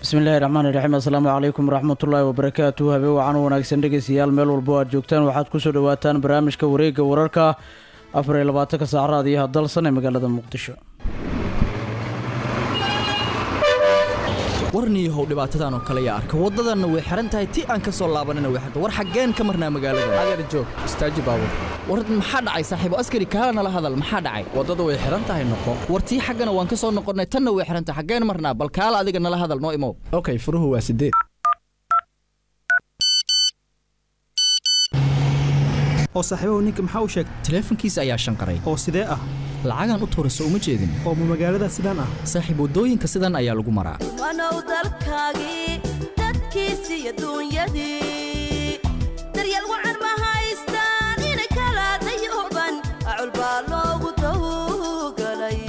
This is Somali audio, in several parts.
bismillahi raxmaani raxiim assalaamu calaykum waraxmatullaahi wabarakaatu habeen wacan wanaagsan dhegeystayaal meel walbo aad joogtaan waxaad kusoo dhawaataan barnaamijka wareegga wararka afar iyo labaatanka saacraad iyo hadalsan ee magaalada muqdisho warniyahow dhibaatadan oo kale yaa arka waddadanna way xihan tahay ti aan ka soo laabanina way xirta war xaggeen ka marnaa magaalada adeer joog istaaji baabur war maxaa dhacay saaxiibo askari kaala nala hadal maxaa dhacay waddada way xihan tahay noqo war tii xaggana waan ka soo noqonnay tanna way xihan tahay xaggeen marnaa bal kaala adiga nala hadal noo imow okay furuhu waa sideed oo saaxiibahu ninka maxaa u sheegtay taleefankiisa ayaa shanqaray oo sidee ah lacagaan u tuurayso uma jeedin oo ma magaalada sidaan ah saaxiib waddooyinka sidan ayaa lagu maraa wanow dalkaagii dadkiisii iyo duunyadii daryeel wacan ma haystaan inay kala dayooban acul baa loogu dawgalay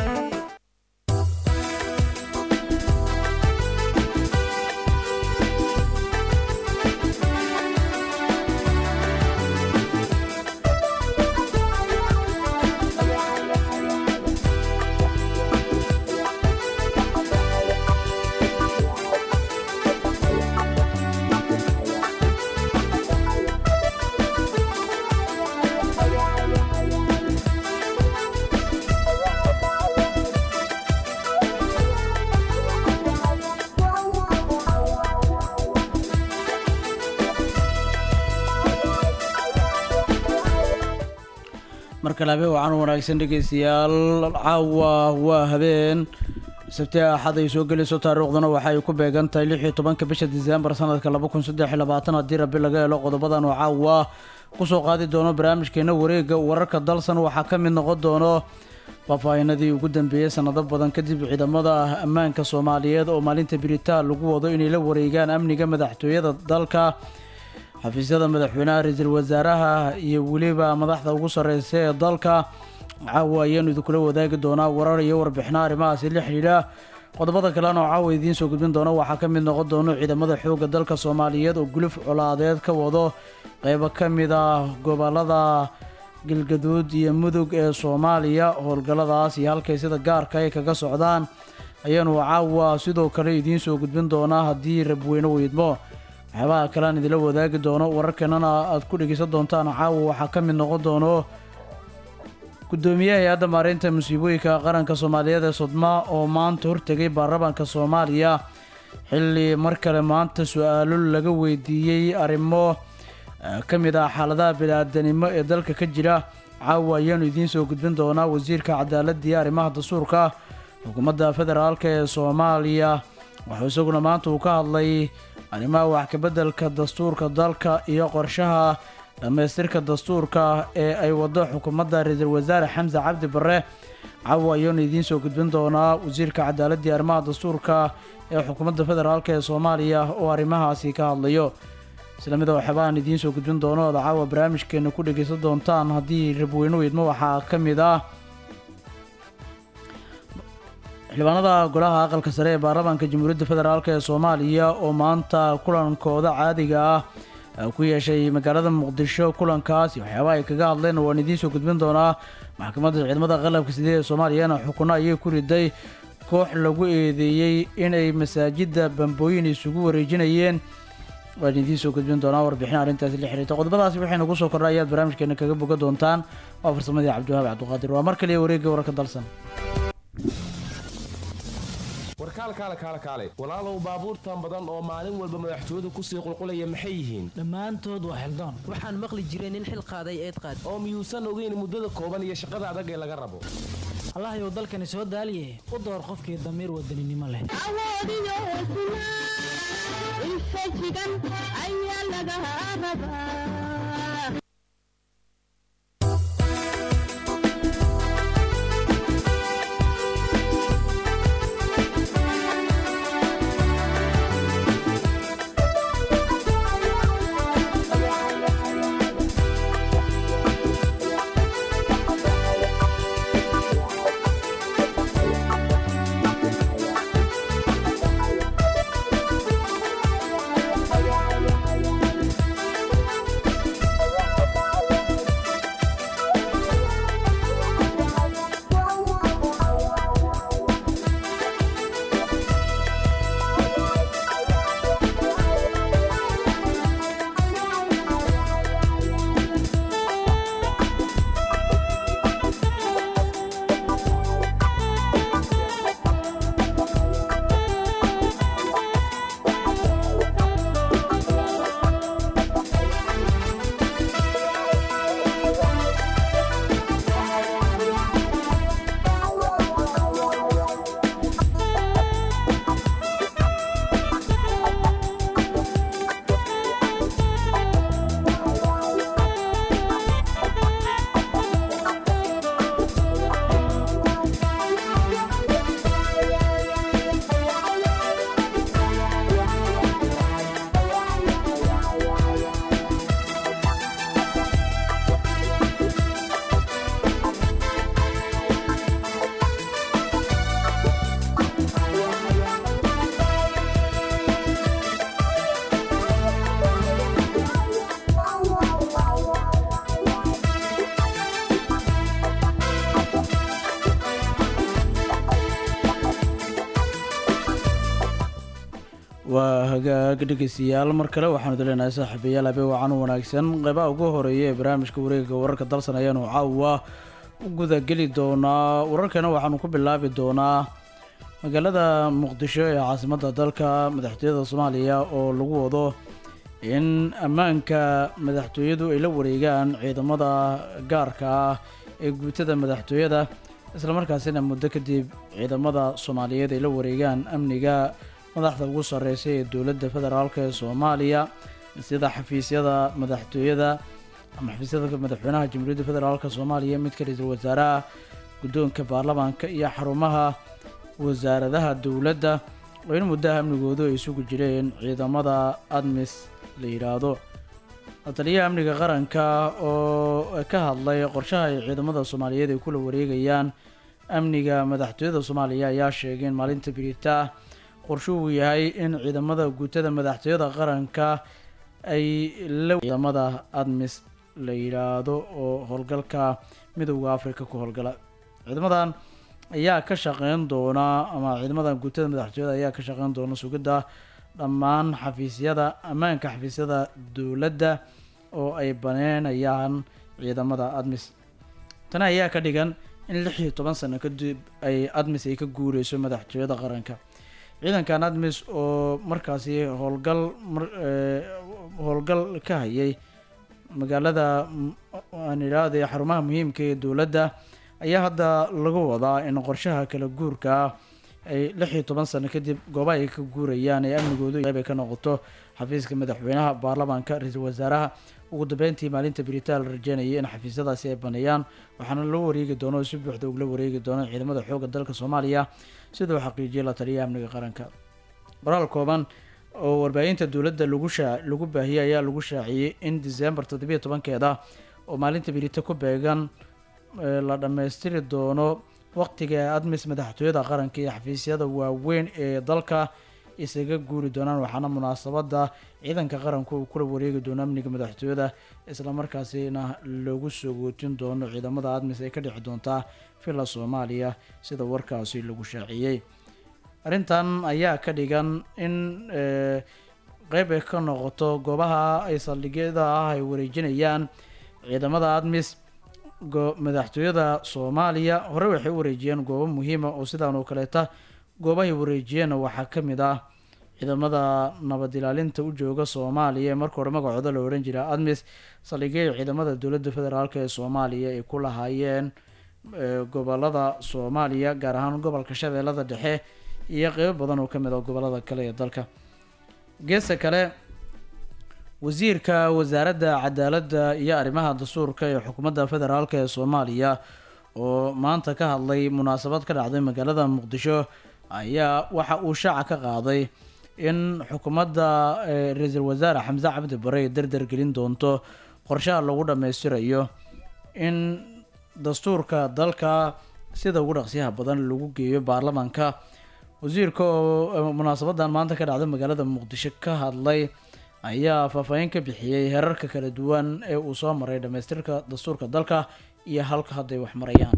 markale habeen wacan wanaagsan dhegeystayaal caawa waa habeen sabti axad ay soo gelayso taariikhduna waxa ay ku beegan tahay lix iyo tobanka bisha diseembar sanadka laba kun saddex iyo labaatan haddii rabbi laga helo qodobadan oo caawa kusoo qaadi doono barnaamijkeena wareegga wararka dalsan waxaa ka mid noqon doono faahfaahinadii ugu dambeeyey sanado badan kadib ciidamada ammaanka soomaaliyeed oo maalinta biritaan lagu wado inay la wareegaan amniga madaxtooyada dalka xafiisyada madaxweynaha ra-iisul wasaaraha iyo weliba madaxda ugu sarreysa ee dalka caawa ayaanu idinkula wadaagi doonaa warar iyo warbixino arrimahaasi la xidhiidha qodobada kalena oo caawa idiin soo gudbin doona waxaa ka mid noqon doono ciidamada xoogga dalka soomaaliyeed oo guluf colaadeed ka wado qeybo ka mid ah gobolada galgaduud iyo mudug ee soomaaliya howlgalladaas iyo halkay sida gaarka ay kaga socdaan ayaanu caawa sidoo kale idiin soo gudbin doonaa haddii rabweyne weydmo waxyaabaha kale aan idinla wadaagi doono wararkeenana aad ku dhegeysan doontaan caawa waxaa ka mid noqon doono guddoomiyaha hay-adda maareynta musiibooyinka qaranka soomaaliyeed ee sodma oo maanta hortegay baarlamaanka soomaaliya xilli mar kale maanta su-aalo laga weydiiyey arrimo ka mid ah xaaladaha bini-aadanimo ee dalka ka jira caawa ayaanu idiin soo gudbin doonaa wasiirka cadaaladda iyo arrimaha dastuurka xukuumadda federaalk ee soomaaliya wuxuu isaguna maanta uu ka hadlay arrimaha wax kabeddelka dastuurka dalka iyo qorshaha dhammaystirka dastuurka ee ay waddo xukuumadda ra-iisul wasaare xamse cabdi barre caawa ayaanu idiin soo gudbin doonaa wasiirka cadaaladda iyo arrimaha dastuurka ee xukuumadda federaalk ee soomaaliya oo arrimahaasi ka hadlayo isla mida waxyaabaan idiin soo gudbin doono ood caawa barnaamijkeena ku dhegeysan doontaan haddii rabweyne weydmo waxaa ka mid ah xildhibaanada golaha aqalka sare ee baarlamaanka jamhuuriyadda federaalk ee soomaaliya oo maanta kulankooda caadiga ah ku yeeshay magaalada muqdisho kulankaasi waxyaabaha ay kaga hadleen waan idiin soo gudbin doonaa maxkamadda ciidamada qalabka sidee ee soomaaliyana xukuno ayay ku riday koox lagu eedeeyey inay masaajidda bambooyin isugu wareejinayeen waan idiin soo gudbin doonaa warbixin arrintaasi la xiriirta qodobadaasi waxay nagu soo kordha ayaad barnaamijkeena kaga boga doontaan waa farsamadii cabdiwahaab cabdiqaadir waa mar kaliya wareegga wararka dalsan warkaalkaale kaale kaale walaalow baabuurtan badan oo maalin walba madaxtooyadu kusii qulqulaya maxay yihiin dhammaantood waa xildaan waxaan maqli jiray nin xil qaaday eed qaad oo miyuusan ogeyn muddada kooban iyo shaqada adag ee laga rabo allahayow dalkani soo daaliye u door qofkii damiir wadaninimo leh hagaag dhegeystayaal mar kale waxaanu dileenahay saaxiibayaal habe wacan wanaagsan qeybaha ugu horeeya ee barnaamijka wareegga wararka dalsan ayaanu caawa u gudageli doonaa wararkana waxaanu ku bilaabi doonaa magaalada muqdisho ee caasimadda dalka madaxtooyada soomaaliya oo lagu wado in ammaanka madaxtooyadu ay la wareegaan ciidamada gaarka ah ee guutada madaxtooyada islamarkaasina muddo kadib ciidamada soomaaliyeed ay la wareegaan amniga madaxda ugu sareysa ee dowladda federaalk ee soomaaliya sida xafiisyada madaxtooyada ama xafiisyada madaxweynaha jamhuuriyadda federaalk soomaaliya midka ra-iisul wasaaraha guddoonka baarlamaanka iyo xarumaha wasaaradaha dowladda oo in muddaha amnigoodu ay isugu jireen ciidamada admis la yidhaahdo taliyaha amniga qaranka oo ka hadlay qorshaha ay ciidamada soomaaliyeed ay kula wareegayaan amniga madaxtooyada soomaaliya ayaa sheegay in maalinta birita qorsho uu yahay in ciidamada guutada madaxtooyada qaranka ay la ciidamada admis la yidhaahdo oo howlgalka midowda africa ku howlgala ciidamadan ayaa ka shaqeyn doona ama ciidamadan guutada madaxtooyada ayaa ka shaqeyn doona sugidda dhammaan xafiisyada ammaanka xafiisyada dowladda oo ay baneynayaan ciidamada admis tani ayaa ka dhigan in lix iyo toban sano kadib ay admis ay ka guureyso madaxtooyada qaranka ciidankan admis oo markaasi howlgal howlgal ka hayay magaalada aan idhaahday xarumaha muhiimka ee dowladda ayaa hadda lagu wadaa in qorshaha kala guurka ay lix iyo toban sano kadib gooba ay ka guurayaan ee amnigoodu qeyb ay ka noqoto xafiiska madaxweynaha baarlamaanka ra-iisul wasaaraha ugu dambeyntii maalinta biritaan la rajeynayay in xafiisyadaasi ay baneeyaan waxaana loo wareegi doono oo si buuxda ugula wareegi doono ciidamada xoogga dalka soomaaliya siduu xaqiijiyay la taliyaha amniga qaranka qoraal kooban oo warbaahinta dowladda lagu shaa lagu baahiyey ayaa lagu shaaciyey in diseembar toddobiyo tobankeeda oo maalinta birita ku beegan la dhammaystiri doono waqtiga admis madaxtooyada qaranka iyo xafiisyada waaweyn ee dalka isaga guuri doonaan waxaana munaasabada ciidanka qaranku uu kula wareegi doono amniga madaxtooyada islamarkaasina lagu soo gootin doono ciidamada admis ay ka dhici doontaa villa soomaaliya sida warkaasi lagu shaaciyey arrintan ayaa ka dhigan in qeyb ay ka noqoto goobaha ay saldhigyada ah ay wareejinayaan ciidamada admis madaxtooyada soomaaliya hore waxay u wareejiyeen goobo muhiima oo sidaan oo kaleeta goobahay wareejiyeenna waxaa ka mid ah ciidamada nabad ilaalinta u jooga soomaaliya ee marka hore magacooda la odhan jira admis saldhigyada ciidamada dowladda federaalk ee soomaaliya ay ku lahaayeen gobolada soomaaliya gaar ahaan gobolka shabeellada dhexe iyo qeybo badan oo ka mid ah gobolada kale ee dalka geesta kale wasiirka wasaaradda cadaaladda iyo arrimaha dastuurka ee xukuumadda federaalk ee soomaaliya oo maanta ka hadlay munaasabad ka dhacday magaalada muqdisho ayaa waxa uu shaaca ka qaaday in xukuumadda ra-iisul wasaare xamse cabdi bare ay dardar gelin doonto qorshaha lagu dhammaystirayo in dastuurka dalka sida ugu dhaqsiyaha badan lagu geeyo baarlamaanka wasiirka oo munaasabadan maanta ka dhacday magaalada muqdisho ka hadlay ayaa faahfaahin ka bixiyey herarka kala duwan ee uu soo maray dhammaystirka dastuurka dalka iyo halka hadday wax marayaan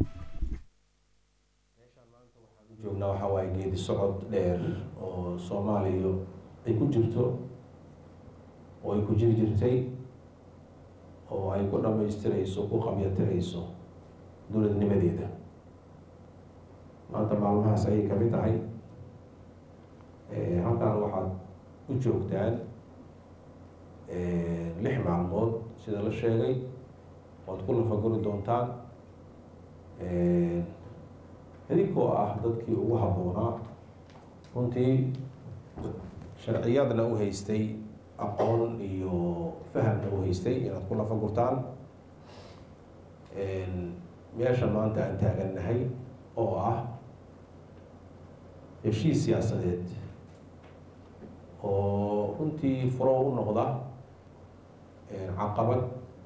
joognaa waxaa waaye geedi socod dheer oo soomaaliya ay ku jirto oo ay ku jiri jirtay oo ay ku dhammaystirayso ku qabyatirayso dowladnimadeeda maanta maalmahaas ayay ka mid tahay halkan waxaad u joogtaan lix maalmood sida la sheegay oad ku lafaguri doontaan idinkoo ah dadkii ugu habboonaa runtii sharciyadna u haystay aqoon iyo fahamna u haystay inaad ku lafagurtaan meesha maanta aan taagannahay oo ah heshiis siyaasadeed oo runtii furo u noqda caqabad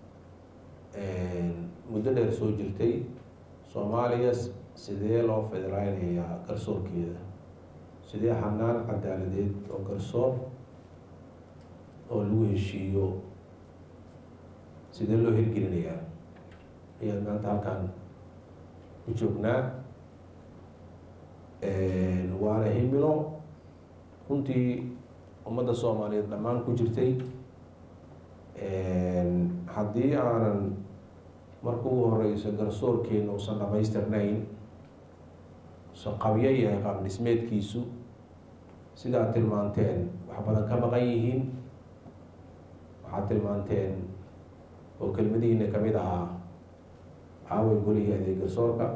muddo dheer soo jirtay soomaaliya sidee loo federaalinayaa garsoorkeeda sidee xanaan cadaaladeed oo garsoor oo lagu heshiiyo sidee loo hirgelinayaa ayaad maanta halkan u joognaa waana himilo runtii ummadda soomaaliyeed dhammaan ku jirtay haddii aanan marka ugu horeyso garsoorkeena uusan dhamaystirnayn usan qabyo yahay qaab dhismeedkiisu sidaad tilmaanteen wax badan ka maqan yihiin waxaad tilmaanteen oo kelmadihiina kamid ahaa caaway golihii adeeg garsoorka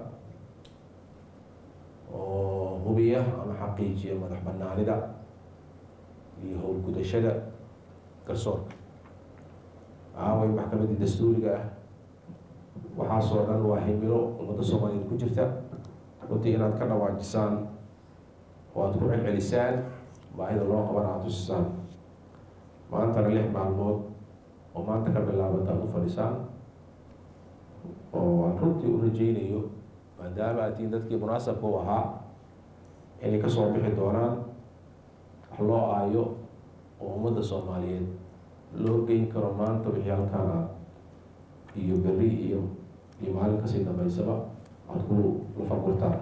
oo hubiya ama xaqiijiya madax banaanida iyo howlgudashada garsoorka caaway maxkamadii dastuuriga ah waxaasoo dhan waa himilo ummadda soomaaliyeed ku jirta runtii inaad ka dhawaajisaan oo aada ku celcelisaan baahida loo qaban aada tusisaan maantana lix maalmood oo maanta ka bilaabata aada u fadhisaan oo aan runtii u rajeynayo maadaama aad tihiin dadkii munaasabka u ahaa inay kasoo bixi doonaan wax loo aayo oo ummadda soomaaliyeed loo geyn karo maanta wixii halkaan ah iyo berri iyo iyo maalin kasii dambeysaba aada ku lafagurtaan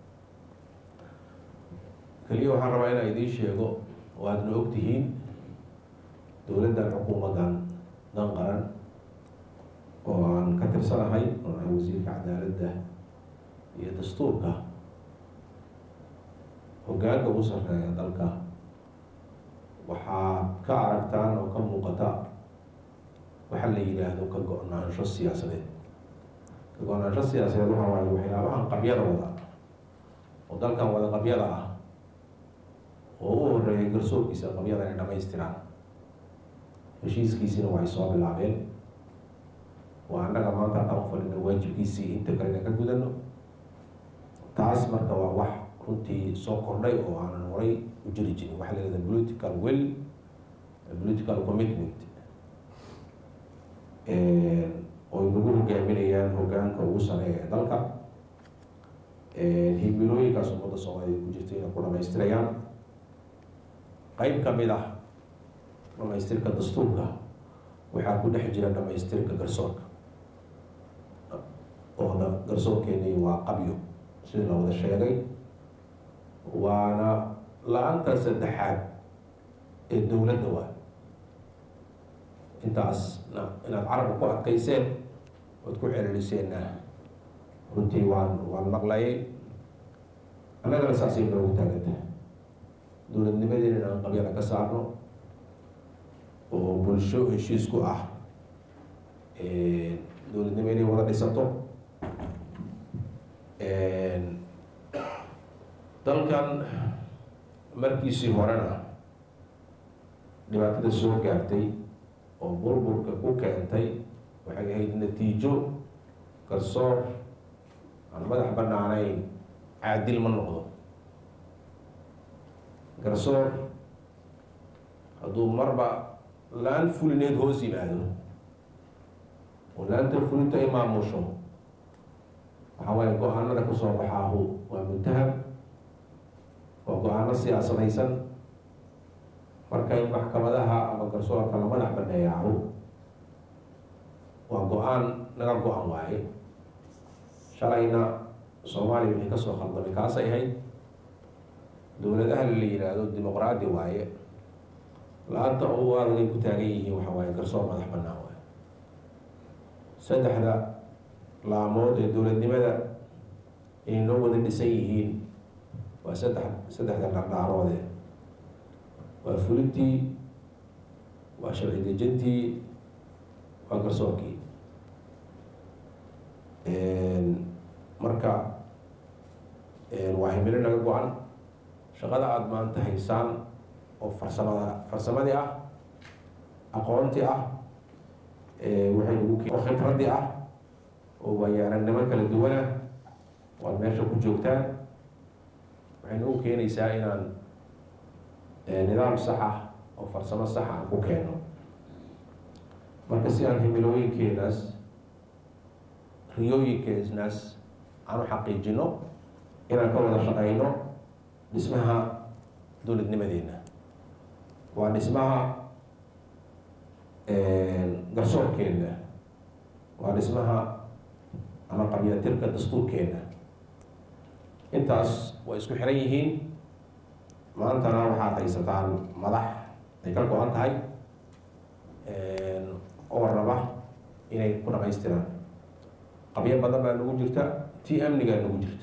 keliya waxaan rabaa inaan idiin sheego oo aadna og tihiin dowladdan xukuumaddan dan qaran oo aan ka tirsanahay oo ahay wasiirka cadaaladda iyo dastuurka hoggaanka ugu sarreeya dalka waxaa ka aragtaan oo ka muuqata waxa la yidhaahdo ka go-naansho siyaasadeed ka go-naansho siyaasadeed waxa waaye waxyaabahan qabyada wada oo dalkan wada qabyada ah oo u horeeyay garsoorkiisa qabyada inay dhamaystiraan heshiiskiisina waxay soo bilaabeen waa annaga maanta haddaan u fadhina waajibkiisii inta kalena ka gudano taas marka waa wax runtii soo kordhay oo aanan horay u jiri jirin waxaa la yihahda political will political commitment oy nagu hogaaminayaan hoggaanka ugu sareeya ee dalka himilooyinkaas ummadda soomaaliyeed ku jirta inay ku dhamaystirayaan qeyb ka mid ah dhamaystirka dastuurka waxaa ku dhex jira dhamaystirka garsoorka oona garsoorkeeni waa qabyo sida la wada sheegay waana la-anta saddexaad ee dowladda waa intaasna inaad carabka ku adkayseen oad ku celiliseenna runtii waan waan maqlayay annagana saasay noogu taaganta dowladnimadeena inaan qabyada ka saarno oo bulsho heshiis ku ah dowladnimo inay wada dhisato dalkan markiisii horena dhibaatada soo gaartay oo burburka ku keentay waxay ahayd natiijo garsoor aan madax banaanayn caadil ma noqdo garsoor hadduu marba la-aan fulineed hoos yimaado oo la-anta fulinta ay maamusho waxaa waaye go-aanada kasoo baxaahu waa muntahab waa go-aano siyaasadaysan marka in maxkamadaha ama garsoorka la madax baneeyaahu waa go-aan naga go-an waaye shalayna soomaaliya wixii kasoo khaldamay kaasay ahayd dowladaha la yidhaahdo dimuqraadi waaye la-anta u aadagay ku taagan yihiin waxa waaye garsoor madax banaan waaye saddexda laamood ee dowladnimada inay noo wada dhisan yihiin waa saddex saddexda dhardhaaroode waa fulintii waa sharci dejintii waa garsoorkii marka waa himilo naga go-an shaqada aada maanta haysaan oo farsamada farsamadii ah aqoontii ah waxay ugu oo khibradii ah oo waayaaragnimo kala duwana waad meesha ku joogtaan waxay nagu keenaysaa inaan nidaam sax ah oo farsamo sax aan ku keeno marka si aan himilooyinkeenaas riyooyinkeenaas aan u xaqiijino inaan ka wada shaqeyno dhismaha dowladnimadeena waa dhismaha garsoorkeena waa dhismaha ama qabyatirka dastuurkeena intaas way isku xiran yihiin maantana waxaad haysataan madax ay ka go-an tahay oo raba inay ku dhamaystiraan qabyo badan baa nagu jirta tii amnigaa nagu jirta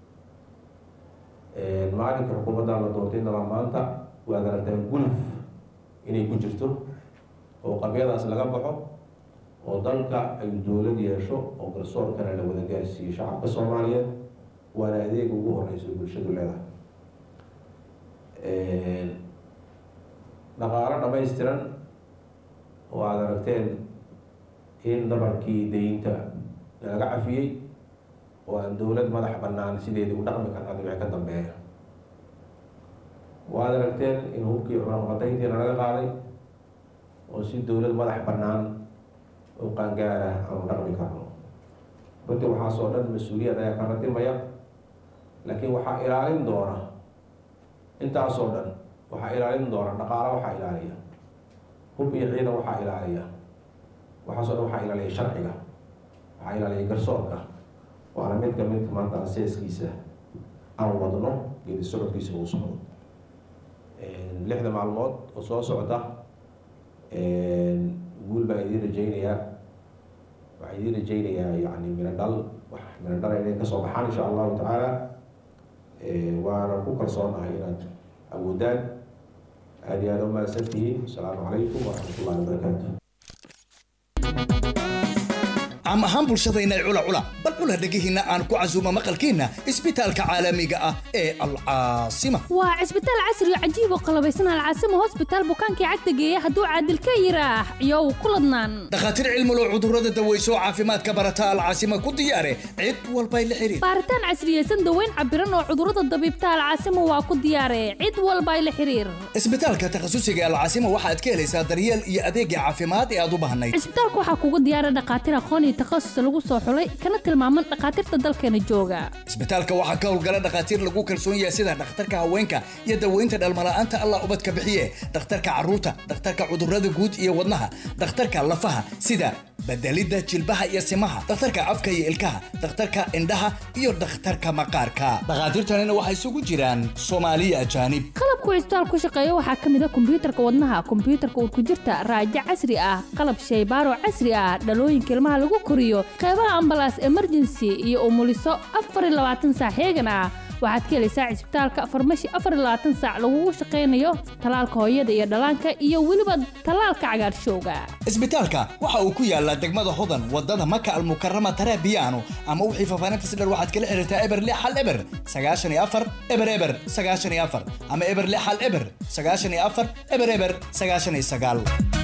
maalinka xukuumaddan la doortay nala maanta waad aragtaa guluf inay ku jirto oo qabyadaas laga baxo oo dalka ay dowlad yeesho oo garsoorkana la wada gaarsiiyo shacabka soomaaliyeed waana adeega ugu horeysa bulshadu leedahay dhaqaalo dhamaystiran oo aada aragteen in dabarkii daynta laga cafiyey oo aan dowlad madax bannaan sideedii u dhaqmi karna dhibci ka dambeeya waad aragteen in hubkii cunaqabatayntiina laga qaaday oo si dowlad madax bannaan oo qaangaara aanu dhaqmi karno runtii waxaasoo dhan mas-uuliyad ayaa ka ratimaya laakiin waxaa ilaalin doona intaasoo dhan waxaa ilaalin doona dhaqaalo waxaa ilaaliya hub iyo ciidan waxaa ilaaliya waxaasoo dhan waxaa ilaaliya sharciga waxaa ilaaliya garsoorka waana mid ka mid maanta aseeskiisa aan wadno geedi socodkiisa uu socdo lixda maalmood oo soo socda guul baa idiin rajaynayaa waxaa idiin rajaynayaa yani mina dhal wax mina dhal inay kasoo baxaan insha allahu tacaala waana ku kalsoonahay inaad awoodaan aada iyo aada u mahadsan tihiin asalaamu calaykum waraxmat ullahi wabarakaatu cam ahaan bulshadayna cula cula bal cula dhegihiinna aan ku casuumo maqalkiinna isbitaalka caalamiga ah ee alcaasima waa cisbitaal casri oo cajiib oo qalabaysan alcaasima hosbitaal bukaankii cagta geeya hadduu caadil ka yiraax iyow ku ladnaan dhakhaatiir cilmulo cudurrada daweyso caafimaadka barata alcaasima ku diyaare cid walbay la xiriir baaritaan casriyeysan daweyn cabiran oo cudurrada dabiibta alcaasima waa ku diyaare cid walbay la xiriir isbitaalka takhasusiga alcaasima waxaad ka helaysaa daryeel iyo adeegga caafimaad ee aad u baahnayd cisbitaalka waxaa kugu diyaara dhakhaatiir aqoon iyo takhasus lagu soo xulay kana tilmaaman dhakhaatiirta dalkeena jooga isbitaalka waxaa ka howlgala dhakhaatiir lagu kalsoon yahay sida dhakhtarka haweenka iyo daweynta dhalmala'aanta allah ubadka bixiye dhakhtarka carruurta dhakhtarka cudurrada guud iyo wadnaha dhakhtarka lafaha sida bedelidda jilbaha iyo simaha dhakhtarka afka iyo ilkaha dhakhtarka indhaha iyo dhakhtarka maqaarka dhakhaatiirtanina waxay isugu jiraan soomaaliya ajaanib qalabku cisbitaal ku shaqeeya waxaa ka mid a kombiyuutarka wadnaha kombiyuutarka urkujirta raajo casri ah qalab shaybaaro casri ah dhalooyinka ilmaha lagu koriyo qeybaha ambalaas emergency iyo umuliso afar iyo labaatan saac heegan ah waxaad ka helaysaa cisbitaalka farmashi afar iyo labaatan saac lagugu shaqaynayo talaalka hooyada iyo dhallaanka iyo weliba talaalka cagaarshowga isbitaalka waxa uu ku yaalaa degmada hodan wadada maka almukarama tarabiyaano ama wixii faafaahinta sidhar waxaad kala xiriirtaa eber lix hal eber sagaashan iyo afar eber eber sagaashan iyo afar ama eber lix hal eber sagaashan iyo afar eber eber sagaashan iyo sagaal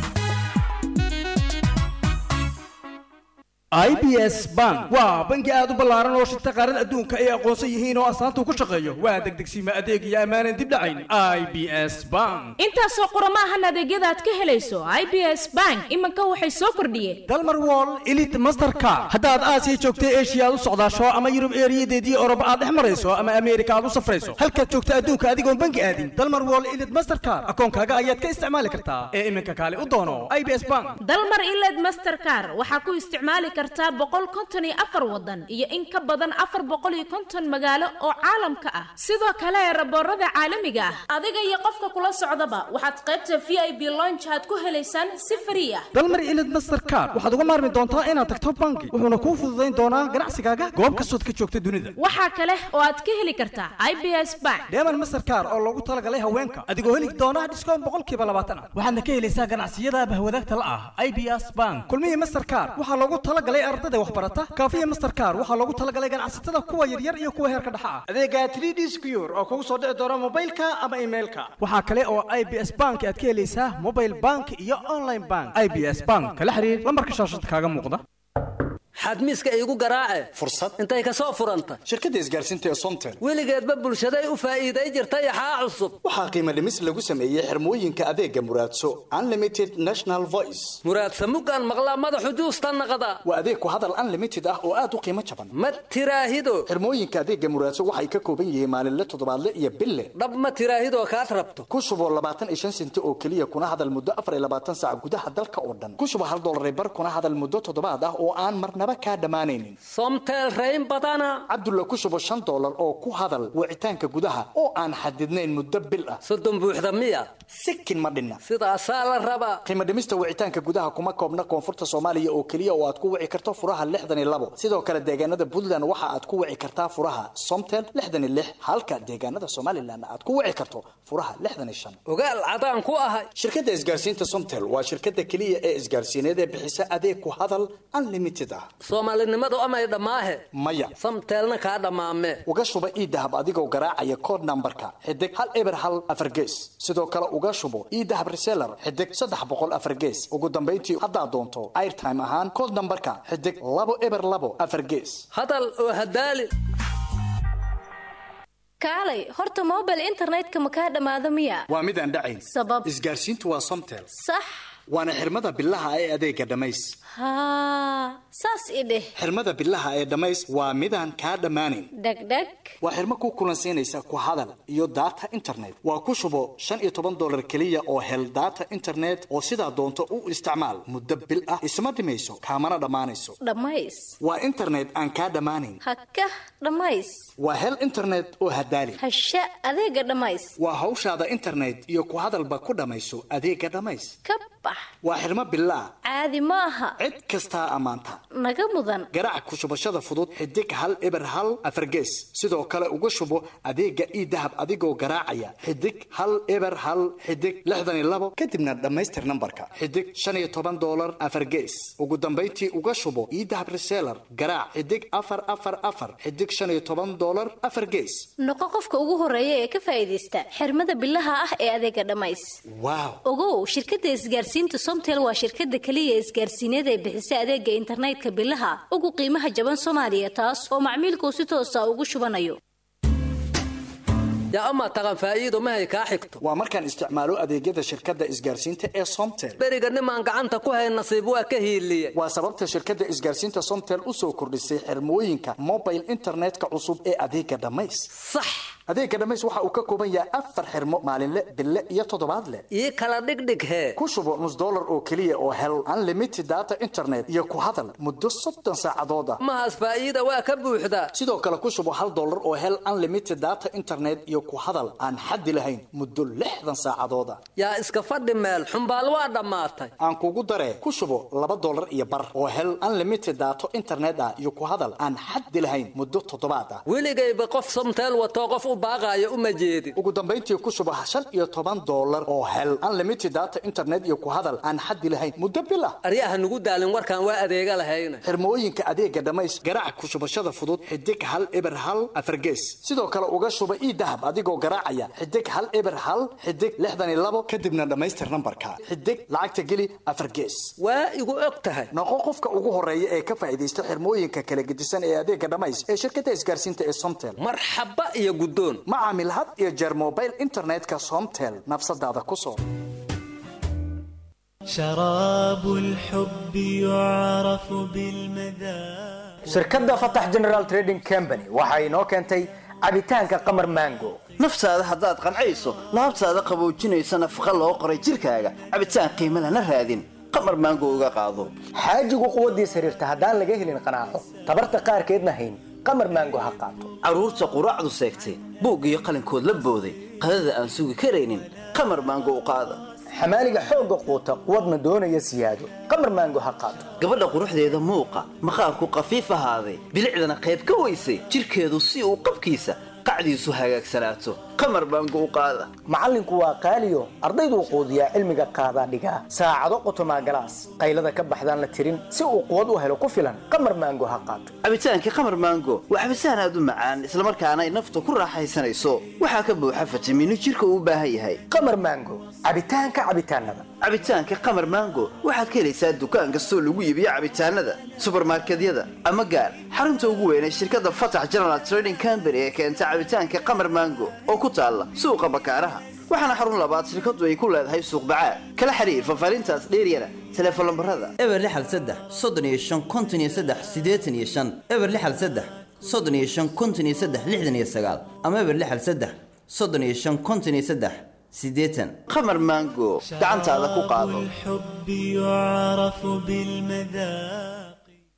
i b s bank waa bangi aad u ballaaran oo shirta qaarada adduunka ay aqoonsan yihiin oo astaanta ku shaqeeyo waa degdegsiima adeeg iyo ammaanan dib dhacayn i b s bank intaasoo qurama ahan adeegyada aad ka helayso i b s bank iminka waxay soo kordhiyeen dalmar wall elite masterka haddaad aasiya joogta eshiya aad u socdaasho ama yurub eeriyadeedii oroba aad dhex marayso ama ameerika aad u safrayso halkaad joogta adduunka adigoon bangi aadin dalmar wall elite mastercard akoonkaaga ayaad ka isticmaali kartaa ee iminka kaale u doono i b s bank dalmar iled mastercar waxaa ku isticmaali kartaa boqol konton iyo afar wadan iyo in ka badan afar boqol iyo konton magaalo oo caalamka ah sidoo kale raboorada caalamiga ah adiga iyo qofka kula socdaba waxaad qaybta v i b lonch aad ku helaysaan si frii ah dalmar ilid mastercard waxaad uga maarmi doontaa inaad tagto bangi wuxuuna kuu fududayn doonaa ganacsigaaga goob kastood ka joogta dunida waxaa kale oo aad ka heli kartaa i b s bank deeman mastercard oo loogu talagalay haweenka adigoo heli doona dhiskoon boqolkiiba labaatan ah waxaadna ka helaysaa ganacsiyada bahwadaagta la ah i b s bank kulmihii mastercard waxaa loogu talagalay ardada waxbarata kaafiya mastercard waxaa loogu talagalay ganacsatada kuwa yaryar iyo kuwa heerka dhexa ah adeega 3d secure oo kugu soo dhici doona mobilka ama emailka waxaa kale oo i b s bank aad ka helaysaa mobile bank iyo online bank i b s bank kala xiriir lambarka shaashada kaaga muuqda xadmiiska iigu garaace fursad intay ka soo furanta shirkadda isgaarsiinta ee somtel weligeedba bulshaday u faa'iiday jirtay axaa cusub waxaa qiimo dhimis lagu sameeyey xirmooyinka adeega muraadso unlimited national voice muraadsa mugaan maqlaa madaxu juusta naqda waa adeeg ku hadal unlimited ah oo aad u qiimo jaban ma tiraahido xirmooyinka adeega muraadso waxay ka kooban yihiin maalinle toddobaadle iyo bille dhab ma tiraahidoo kaad rabto ku shuboo labaatan iyo shan senti oo keliya kuna hadal muddo afar iyo labaatan saac gudaha dalka oo dhan ku shubo hal dollar bar kuna hadal muddo toddobaad ah oo aan marnaba marnaba kaa dhammaanaynin somtel rayn badana cabdulla ku shubo shan dollar oo ku hadal wicitaanka gudaha oo aan xadidnayn muddo bil ah soddon buuxda miya sikin ma dhinna sidaasaa la rabaa qiimo dhimista wicitaanka gudaha kuma koobna koonfurta soomaaliya oo keliya oo aad ku wici karto furaha lixdan iyo labo sidoo kale deegaanada puntland waxa aad ku wici kartaa furaha somtel lixdan iyo lix halka deegaanada somalilan aad ku wici karto furaha lixdan iyo shan ogaal cadaan ku ahay shirkadda isgaarsiinta somtel waa shirkadda keliya ee isgaarsiineed ee bixisa adeeg ku hadal unlimited ah soomaalinimadu amay dhammaahe maya samteelna kaa dhammaame uga shuba iidahab adigoo garaacaya code nambarka xidig hal eber hal afar gees sidoo kale uga shubo iidahab reseller xidig saddex boqol afar gees ugu dambayntii haddaad doonto airtime ahaan code nambarka xidig labo eber labo afar gees hadal oo hadaali kaalay horta mobile internetka ma kaa dhammaado miya waa midaan dhacayn sabab isgaarsiintu waa somtel sax waana xirmada bilaha ee adeega dhammays haa saas i dheh xirmada bilaha ee dhammays waa midaan kaa dhammaanayn dhegdheg waa xirmo ku kulansiinaysa ku hadal iyo data internet waa ku shubo shan iyo toban dollar keliya oo hel data internet oo sidaa doonto u isticmaal muddo bil ah isma dhimayso kaamana dhammaanayso dhammays waa internet aan kaa dhammaanayn hakah dhammays waa hel internet oo hadaali hasha adeega dhammays waa hawshaada internet iyo ku hadalba ku dhammayso adeega dhammays ka bax waa xirmo bilaah caadi ma aha cid kastaa ammaanta naga mudan garaac ku shubashada fudud xidig hal eber hal afargees sidoo kale uga shubo adeega iidahab adigoo garaacaya xidig hal eber hal xidig lixdan iyo labo kadibna dhammaystir nambarka xidig shan iyo toban dollar afargees ugu dambayntii uga shubo iidahab reseller garaac xidig afar afar afar xidig shan iyo toban dollar afar gees noqo qofka ugu horeeya ee ka faa'iidaysta xirmada bilaha ah ee adeega dhammays waaw ogow shirkadda isgaarsiinta somtel waa shirkadda keliya isgaarsiineed ee bixisa adeega internetka bilaha ugu qiimaha jaban soomaaliya taas oo macmiilkuu si toosa ugu shubanayo yaa amaa taqan faa'iido mahay kaa xigto waa markaan isticmaalo adeegyada shirkadda isgaarsiinta ee somtel beriga nimaan gacanta ku hayn nasiib waa ka hiiliye waa sababta shirkadda isgaarsiinta somtel u soo kordhisay xirmooyinka mobile internetka cusub ee adeega dhammays sax adeega dhammays waxa uu ka kooban yahay afar xirmo maalinle bille iyo toddobaadle ii kala dhigdhig hee ku shubo nus dollar oo keliya oo hel unlimited data internet iyo ku hadal muddo soddon saacadood ah mahaas faa'iida waa ka buuxdaa sidoo kale ku shubo hal dollar oo hel unlimited data internet iyo ku hadal aan xaddi lahayn muddo lixdan saacadood ah yaa iska fadhi meel xumbaal waa dhammaatay aan kugu daree ku shubo laba dollar iyo bar oo hel unlimited data internet ah iyo ku hadal aan xaddi lahayn muddo toddobaad ah weligayba qof somteel watoo qof u baaqaaya uma jeedin ugu dambayntii ku shubo shan iyo toban dollar oo hel unlimited data internet iyo ku hadal aan xaddi lahayn muddo bil ah aryaha nugu daalin warkaan waa adeega lahayna xirmooyinka adeega dhammays garaac ku shubashada fudud xidig hal eber hal afargees sidoo kale uga shuba iidahab adigoo garaacaya xidig hal eber hal xidig lixdan iyo labo kadibna dhammaystir nambarka xidig lacagta geli afargees waa igu og tahay noqo qofka ugu horeeya ee ka faa'iidaysta xirmooyinka kala gedisan ee adeega dhammays ee shirkadda isgaarsiinta ee somtel marxaba iyo guddoon ma caamil had iyo jeer mobile internetka somtel nafsadaada ku soo شراب الحب يعرف بالمذاق shirkadda fatax general trading company waxa inoo keentay cabitaanka qamar mango naftaada haddaad qancayso laabtaada qaboojinaysa nafaqa loo qoray jirkaaga cabitaan qiimo lana raadin qamar maango uga qaado xaajigu quwaddiis xiriirta haddaan laga helin qanaaco tabarta qaarkeedna hayn qamar maango ha qaato carruurta quraacdu seegtay buug iyo qalinkood la booday qadada aan sugi karaynin qamar maango u qaada xamaaliga xoogga quuta quwadna doonaya siyaado qamar maango ha qaato gabadha quruxdeeda muuqa maqaarku qafiif ahaaday bilicdana qayb ka weysay jirkeedu si uu qabkiisa qacdiisu hagaagsanaato qamar maango u qaada macallinku waa qaaliyo ardayduu quudiyaa cilmiga qaadaa dhigaa saacado qotomaa galaas qaylada ka baxdaan la tirin si uu quwad u helo ku filan qamar maango ha qaato cabitaankii qamar maango waa cabitaan aad u macaan islamarkaana ay nafta ku raaxaysanayso waxaa ka buuxa fitamiino jirka uu u baahan yahay qamar maango cabitaanka cabitaanada cabitaanka qamar maango waxaad ka helaysaa dukaan kastoo lagu iibiyo cabitaanada subarmarkedyada ama gaar xarunta ugu weyn ee shirkadda fatax general trading company ee keenta cabitaanka qamar maango oo ku taalla suuqa bakaaraha waxaana xarun labaad shirkadu ay ku leedahay suuq bacaad kala xiriir fafaarintaas dheeryana teleefon lambarada eber lixal saddex soddon iyo shan konton iyo saddex siddeetan iyo shan eber lixal saddex soddon iyo shan konton iyo saddex lixdan iyo sagaal ama eber lixal saddex soddon iyo shan konton iyo saddex siddeetan qamar maango gacantaada ku qaado الحب يعرف بالمذاق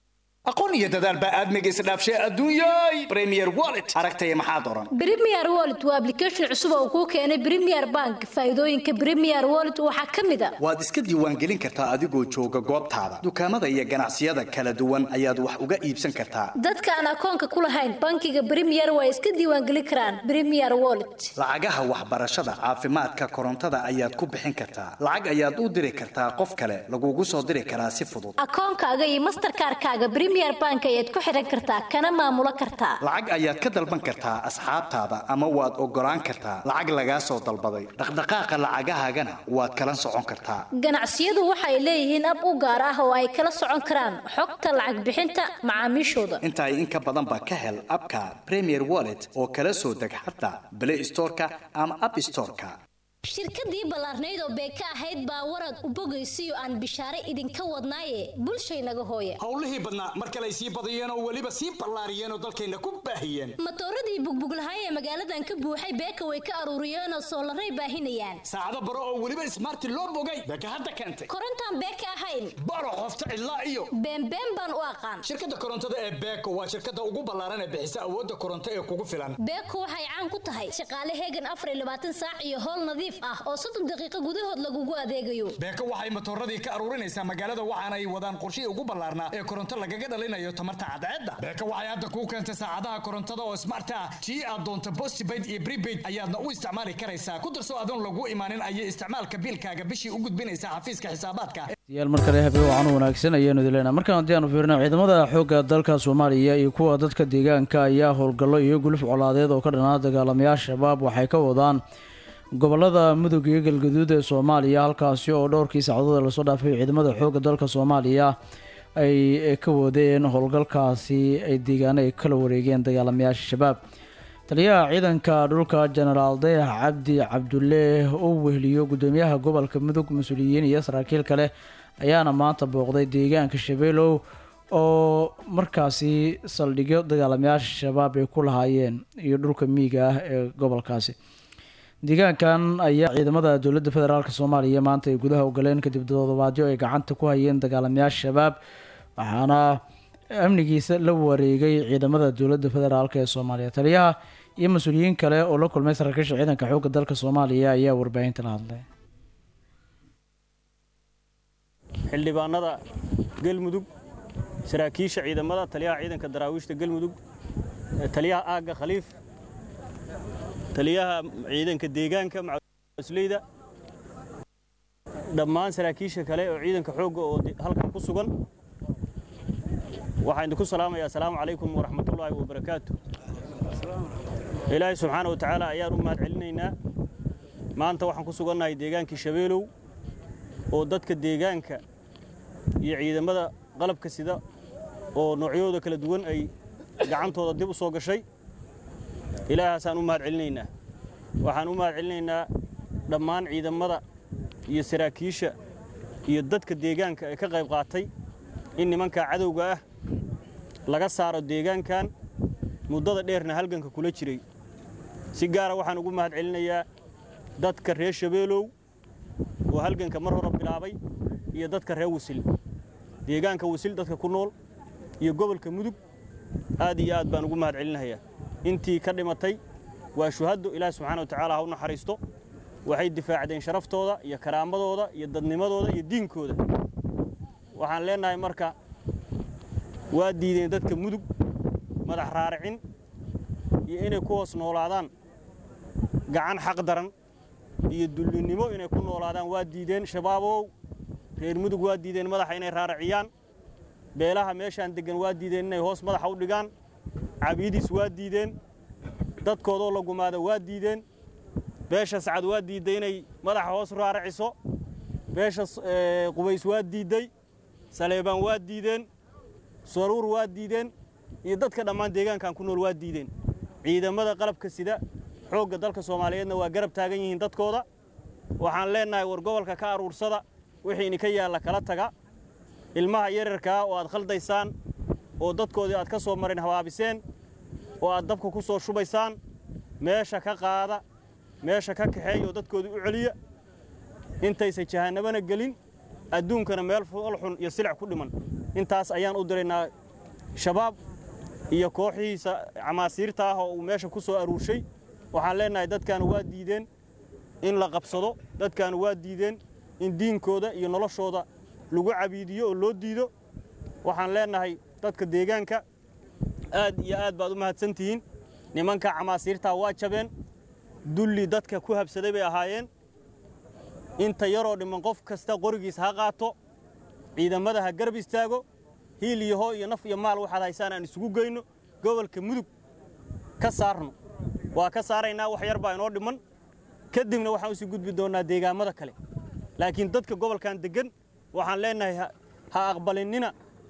aqoon iyo dadaal baa aadmiga isdhaafshay adduunyay premier wallet aragtaya maxaad oran Premier Wallet waa application cusub oo kuu keenay Premier Bank. Faa'iidooyinka Premier Wallet waxaa ka mid ah waad iska diiwaangelin kartaa adigoo jooga goobtaada dukaamada iyo ganacsiyada kala duwan ayaad wax uga iibsan kartaa dadka aan akoonka ku lahayn bankiga Premier waa iska diiwaangelin karaan Premier Wallet. lacagaha waxbarashada caafimaadka korontada ayaad ku bixin kartaa lacag ayaad u diri kartaa qof kale lagugu soo diri karaa si fudud Akoonkaaga iyo Mastercard-kaaga Premier Bank ayaad ku xiran kartaa kana maamulo kartaa. lacag ayaad ka dalban kartaa asxaabtaada ama waad ogolaan kartaa lacag lagaa soo dalbaday dhaqdhaqaaqa lacagahaagana waad kala socon kartaa Ganacsiyadu waxay leeyihiin ab u gaar ah oo ay kala socon karaan xogta lacag bixinta macaamiishooda. intaa in ka badan baa ka hel abka premier wallet oo kala soo deg xataa play storeka ama app storeka shirkadii ballaarnayd oo beeka ahayd baa warad u bogaysiyo aan bishaare idinka wadnaaye bulshaynaga hooye howlihii badnaa mar kale ay sii badiyeen oo weliba sii ballaariyeen oo dalkayna ku baahiyeen matooradii bugbuglahay ee magaaladan ka buuxay beeka way ka aruuriyeen oo soolaray baahinayaan saacado baro oo weliba smarti loo bogay beeka hadda keentay korontaan beeka ahayn baro qofta cidlaa iyo beenbeen baan u aqaan shirkadda korontada ee beeko waa shirkadda ugu ballaaran ee bixisa awoodda koronto ee kugu filan beeko waxay caan ku tahay shaqaale heegan afar iyo labaatan saac iyo howl nadiif ah oo soddon daqiiqo gudahood lagugu adeegayo beeko waxay matooradii ka aruurinaysaa magaalada waxaana ay wadaan qorshihii ugu ballaarnaa ee koronto lagaga dhalinayo tamarta cadceedda beeko waxay hadda kuu keentay saacadaha korontada oo smart ah tii aad doonto postpaid iyo prepaid ayaadna u isticmaali karaysaa ku darso adoon lagu imaanin ayay isticmaalka biilkaaga bishii u gudbinaysaa xafiiska xisaabaadka yaal mar kale habeen wacan wanaagsan ayaanu dileynaa markaan haddii aanu fiirino ciidamada xoogga dalka soomaaliya iyo kuwa dadka deegaanka ayaa howlgallo iyo guluf colaadeed oo ka dhanaa dagaalamayaasha shabaab waxay ka wadaan gobolada mudug iyo galgaduud ee soomaaliya halkaasi oo dhowrkii saacadood ee lasoo dhaafay ciidamada xoogga dalka soomaaliya ay ka wadeen howlgalkaasi ay deegaano ay kala wareegeen dagaalamayaasha shabaab taliyaha ciidanka dhulka jenaraal dayax cabdi cabdulle oo weheliyo gudoomiyaha gobolka mudug mas-uuliyiin iyo saraakiil kale ayaana maanta booqday deegaanka shabeelow oo markaasi saldhigyo dagaalamayaasha shabaab ay ku lahaayeen iyo dhulka miyiga ah ee gobolkaasi deegaankan ayaa ciidamada dowladda federaalk soomaaliya maanta ay gudaha ogoleen kadib toddobaadyo ay gacanta ku hayeen dagaalamayaasha shabaab waxaana amnigiisa la wareegay ciidamada dowladda federaalk ee soomaaliya taliyaha iyo mas-uuliyiin kale oo la kulmay saraakiisha ciidanka xoogga dalka soomaaliya ayaa warbaahinta la hadlay xildhibaanada galmudug saraakiisha ciidamada taliyaha ciidanka daraawiishta galmudug taliyaha aagga khaliif taliyaha ciidanka deegaanka masleyda dhammaan saraakiisha kale oo ciidanka xoogga oo halkan ku sugan waxaan idinku salaamayaa asalaamu calaykum waraxmatullaahi wabarakaatu ilaahay subxaana wa tacaala ayaan u mahad celinaynaa maanta waxaan ku sugannahay deegaankii shabeelow oo dadka deegaanka iyo ciidamada qalabka sida oo noocyadooda kala duwan ay gacantooda dib u soo gashay ilaahaasaan u mahad celinaynaa waxaan u mahad celinaynaa dhammaan ciidamada iyo saraakiisha iyo dadka deegaanka ee ka qayb qaatay in nimankaa cadowga ah laga saaro deegaankan muddada dheerna halganka kula jiray si gaara waxaan ugu mahad celinayaa dadka reer shabeelow oo halganka mar hore bilaabay iyo dadka reer wasil deegaanka wasil dadka ku nool iyo gobolka mudug aad iyo aad baan ugu mahad celinayaa intii ka dhimatay waa shuhaddo ilaahi subxaana wa tacaala ha u naxariisto waxay difaacdeen sharaftooda iyo karaamadooda iyo dadnimadooda iyo diinkooda waxaan leenahay marka waa diideen dadka mudug madax raaricin iyo inay ku hoos noolaadaan gacan xaq daran iyo dullinnimo inay ku noolaadaan waa diideen shabaabow reer mudug waa diideen madaxa inay raariciyaan beelaha meeshaan deggan waa diideen inay hoos madaxa u dhigaan cabiidiis waa diideen dadkoodoo la gumaada waa diideen beesha sacad waa diidday inay madaxa hoos raaraciso beesha qubays waa diidday saleebaan waa diideen saruur waa diideen iyo dadka dhammaan deegaankan ku nool waa diideen ciidamada qalabka sida xoogga dalka soomaaliyeedna waa garab taagan yihiin dadkooda waxaan leennahay war gobolka ka aruursada wixii idinka yaalla kala taga ilmaha yararkaa oo aad khaldaysaan oo dadkoodii aad ka soo marin habaabiseen oo aad dabka ku soo shubaysaan meesha ka qaada meesha ka kaxeeya oo dadkoodii u celiya intaysan jahannabana gelin adduunkana meel fool xun iyo silic ku dhiman intaas ayaan u diraynaa shabaab iyo kooxihiisa camaasiirta ah oo uu meesha ku soo aruurshay waxaan leennahay dadkaanu waa diideen in la qabsado dadkaanu waa diideen in diinkooda iyo noloshooda lagu cabiidiyo oo loo diido waxaan leennahay dadka deegaanka aad iyo aad baad u mahadsantihiin nimanka camaasiirtaa waa jabeen dulli dadka ku habsaday bay ahaayeen inta yaroo dhimman qof kasta qorigiis ha qaato ciidamada ha garab istaago hiil iyo hoo iyo naf iyo maal waxaad haysaan aan isugu geyno gobolka mudug ka saarno waa ka saaraynaa wax yar baa inoo dhimman kadibna waxaan usii gudbi doonnaa deegaammada kale laakiin dadka gobolkan deggan waxaan leennahay ha aqbalinnina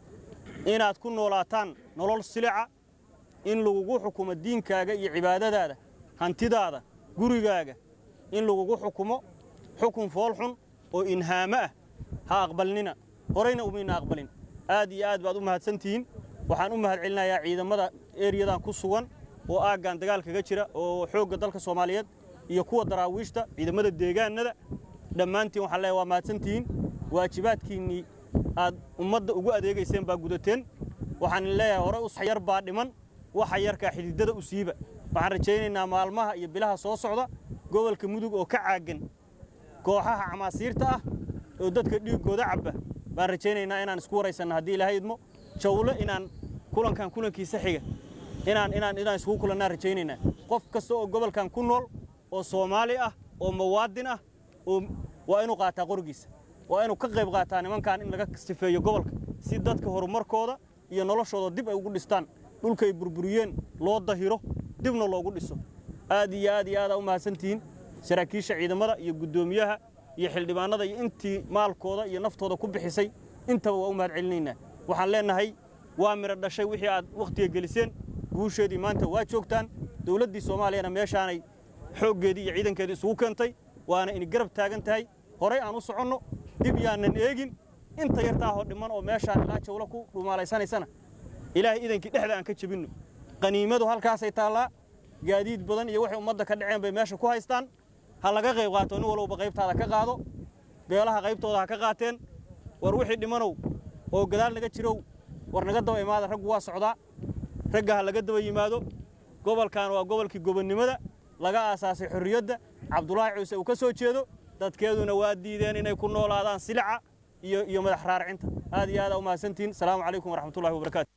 inaad ku noolaataan nolol silica in lagugu xukumo diinkaaga iyo cibaadadaada hantidaada gurigaaga in lagugu xukumo xukun foolxun oo inhaamo ah ha aqbalnina horayna umayna aqbalin aad iyo aad baad u mahadsantihiin waxaan u mahad celinayaa ciidamada eriyadan ku sugan oo aaggan dagaalkaga jira oo xoogga dalka soomaaliyeed iyo kuwa daraawiishta ciidamada deegaanada dhammaantiin waxaan leeyahay waa mahadsantihiin waajibaadkiinnii aad ummadda ugu adeegayseen baa gudateen waxaan leeyahay hore us yar baa dhiman waxa yarkaa xididada u siiba waxaan rajaynaynaa maalmaha iyo bilaha soo socda gobolka mudug oo ka caaggan kooxaha camaasiirta ah oo dadka dhiiggooda cabba baan rajaynaynaa inaan isku waraysanno haddii ilaahay idmo jawlo inaan kulankan kulankiisa xiga inaan inaan inaan iskugu kulannaan rajaynaynaa qof kasta oo gobolkan ku nool oo soomaali ah oo muwaadin ah oo waa inuu qaataa qorigiisa waa inuu ka qayb qaataa nimankan in laga sifeeyo gobolka si dadka horumarkooda iyo noloshooda dib ay ugu dhistaan dhulkay burburiyeen loo dahiro dibna loogu dhiso aad iyo aad iyo aadaa u mahadsantihiin saraakiisha ciidamada iyo guddoomiyaha iyo xildhibaanada iyo intii maalkooda iyo naftooda ku bixisay intaba waa u mahad celinaynaa waxaan leennahay waa midho dhashay wixii aad wakhtiga geliseen guusheedii maanta waa joogtaan dowladdii soomaaliyana meeshaanay xooggeedii iyo ciidankeedii isugu keentay waana ini garab taagan tahay horay aan u soconno dib yaanan eegin inta yartaahoo dhimman oo meeshaan ilaa jawlo ku dhumaalaysanaysana ilaahay idankii dhexda aan ka jebinno qaniimadu halkaasay taallaa gaadiid badan iyo waxay ummadda ka dhaceen bay meesha ku haystaan ha laga qayb qaato nin walowba qaybtaada ka qaado beelaha qaybtooda ha ka qaateen war wixii dhimanow oo gadaal naga jirow war naga daba imaada raggu waa socdaa ragga ha laga daba yimaado gobolkan waa gobolkii gobonnimada laga aasaasay xorriyadda cabdulaahi ciise uu ka soo jeedo dadkeeduna waa diideen inay ku noolaadaan silica iyo iyo madax raarcinta aad iyo aadaa u mahadsantihiin asalaamu calaykum waraxmatullahi wabarakaatu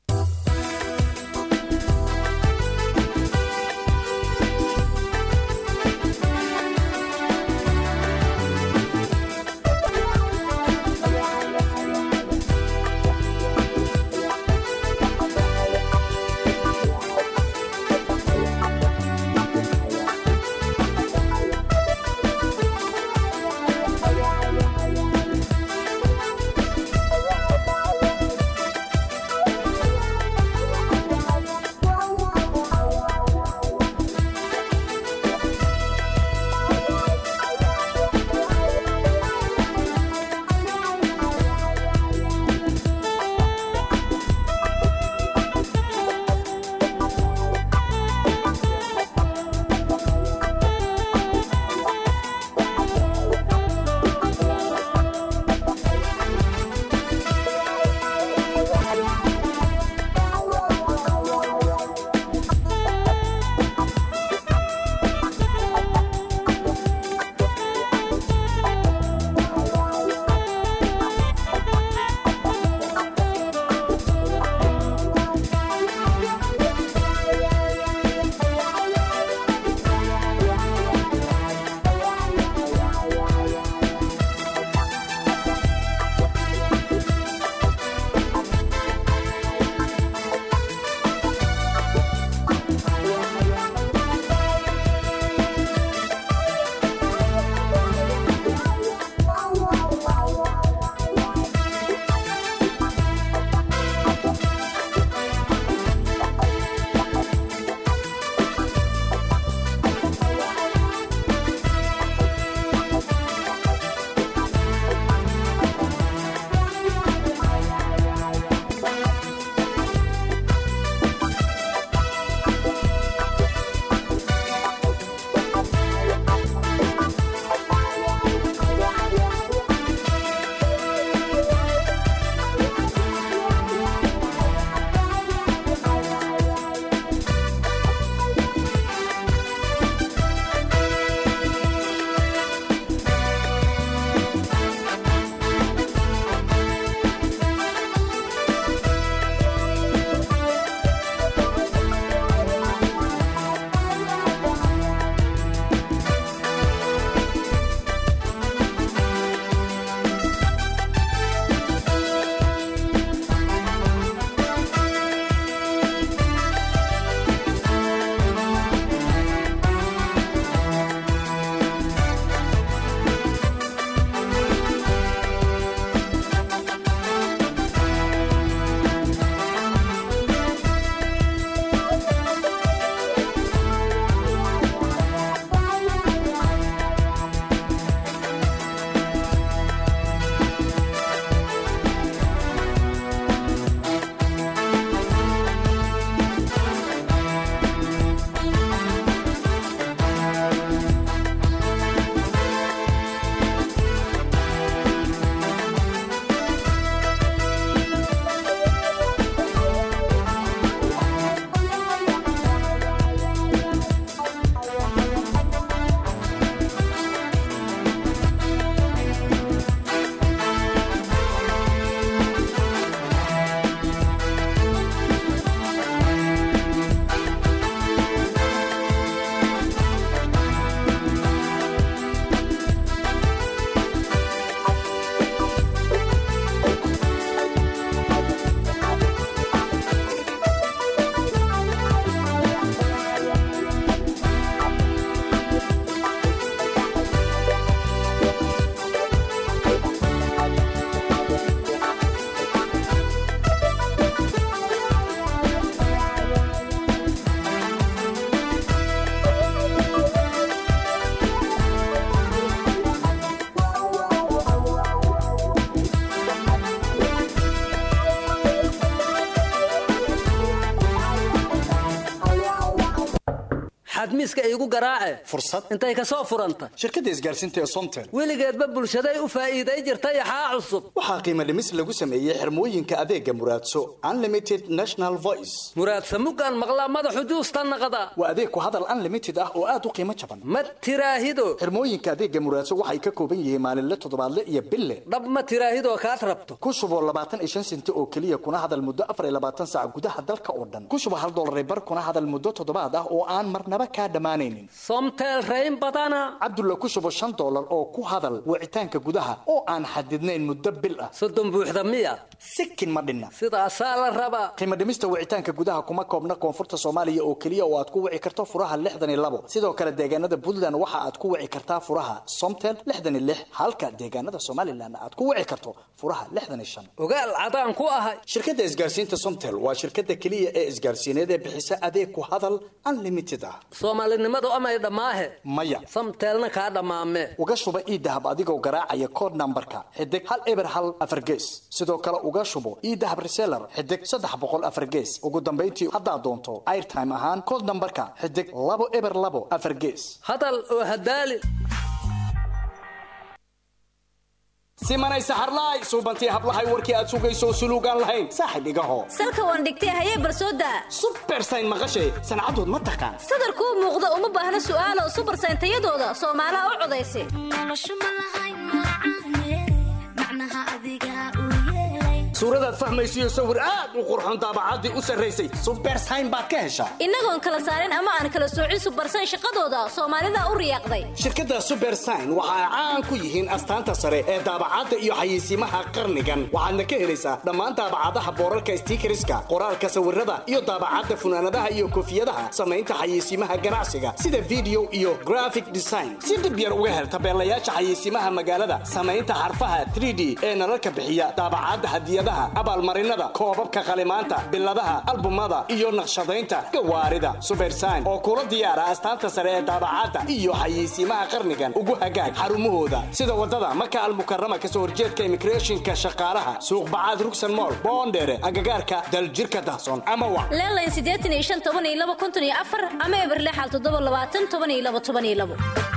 Thank you. miiska iigu garaace fursad intay ka soo furanta shirkadda isgaarsiinta ee somtel weligeedba bulshaday u faa'iiday jirta yaxaa cusub waxaa qiimo dhimis lagu sameeyey xirmooyinka adeega muraadso unlimited national voice muraadsa mugaan maqlaa madaxu juusta naqda waa adeeg ku hadal unlimited ah oo aad u qiimo jaban ma tiraahido xirmooyinka adeega muraadso waxay ka kooban yihiin maalinle toddobaadle iyo bille dhab ma tiraahidoo kaad rabto ku shuboo labaatan iyo shan senti oo keliya kuna hadal muddo afar iyo labaatan saac gudaha dalka oo dhan ku shubo hal dollar bar kuna hadal muddo toddobaad ah oo aan marnaba kaa dhammaanaynin somtel rayn badana cabdulla ku shubo shan dollar oo ku hadal wicitaanka gudaha oo aan xadidnayn muddo bil ah soddon buuxda miya sikin ma dhinna sidaasaa la rabaa qiimo dhimista wicitaanka gudaha kuma koobna koonfurta soomaaliya oo keliya oo aad ku wici karto furaha lixdan iyo labo sidoo kale deegaanada puntland waxa aad ku wici kartaa furaha somtel lixdan iyo lix halka deegaanada somalilan aad ku wici karto furaha lixdan iyo shan ogaal cadaan ku ahay shirkadda isgaarsiinta somtel waa shirkadda keliya ee isgaarsiineed ee bixisa adeeg ku hadal unlimited ah soomaalinimadu amay dhammaahe maya samteelna kaa dhammaame uga shuba iidahab adigoo garaacaya kood nambarka xidig hal eber hal afar gees sidoo kale uga shubo iidahab reseller xidig saddex boqol afar gees ugu dambayntii haddaad doonto airtime ahaan kood nambarka xidig labo eber labo afar gees hadal oo hadaali simanay saxarlaay suubantii hablahay warkii aad sugayso suluugaan lahayn saaxib igaho salka waan dhigtay hayee barsooda subersayn maqashay sancadood ma taqaan sadarkuu muuqda uma baahna su'aalo subersayn tayadooda soomaalaha u codaysa suuradaad fahmaysiyo sawir aad u qurxoon daabacaddii u sarraysay subersayn baad ka heshaa innagoon kala saarin ama aan kala soocin subersayn shaqadooda soomaalida u riyaaqday shirkadda subersign waxa ay caan ku yihiin astaanta sare ee daabacadda iyo xayeysiimaha qarnigan waxaadna ka helaysaa dhammaan daabacadaha boorarka stiikariska qoraalka sawirada iyo daabacadda funaanadaha iyo koofiyadaha samaynta xayeysiimaha ganacsiga sida video iyo graphic design si dhib yar uga hel tabeelayaasha xayeysiimaha magaalada samaynta xarfaha 3d ee nalalka bixiya daabacadda hadiyadaha abaalmarinada koobabka qalimaanta biladaha albumada iyo naqshadaynta gawaarida subersign oo kula diyaara astaanta sare ee daabacadda iyo xayeysiimaha qarnigan ugu hagaag xarumahooda sida wadada maka almukarama kasoo horjeedka immigrationka shaqaalaha suuq bacaad rugsan mool boondheere agagaarka daljirka dahsoon ama wa leelayn siddeetan iyo shan toban iyo laba konton iyo afar ama eber lixal toddoba labaatan toban iyo laba toban iyo labo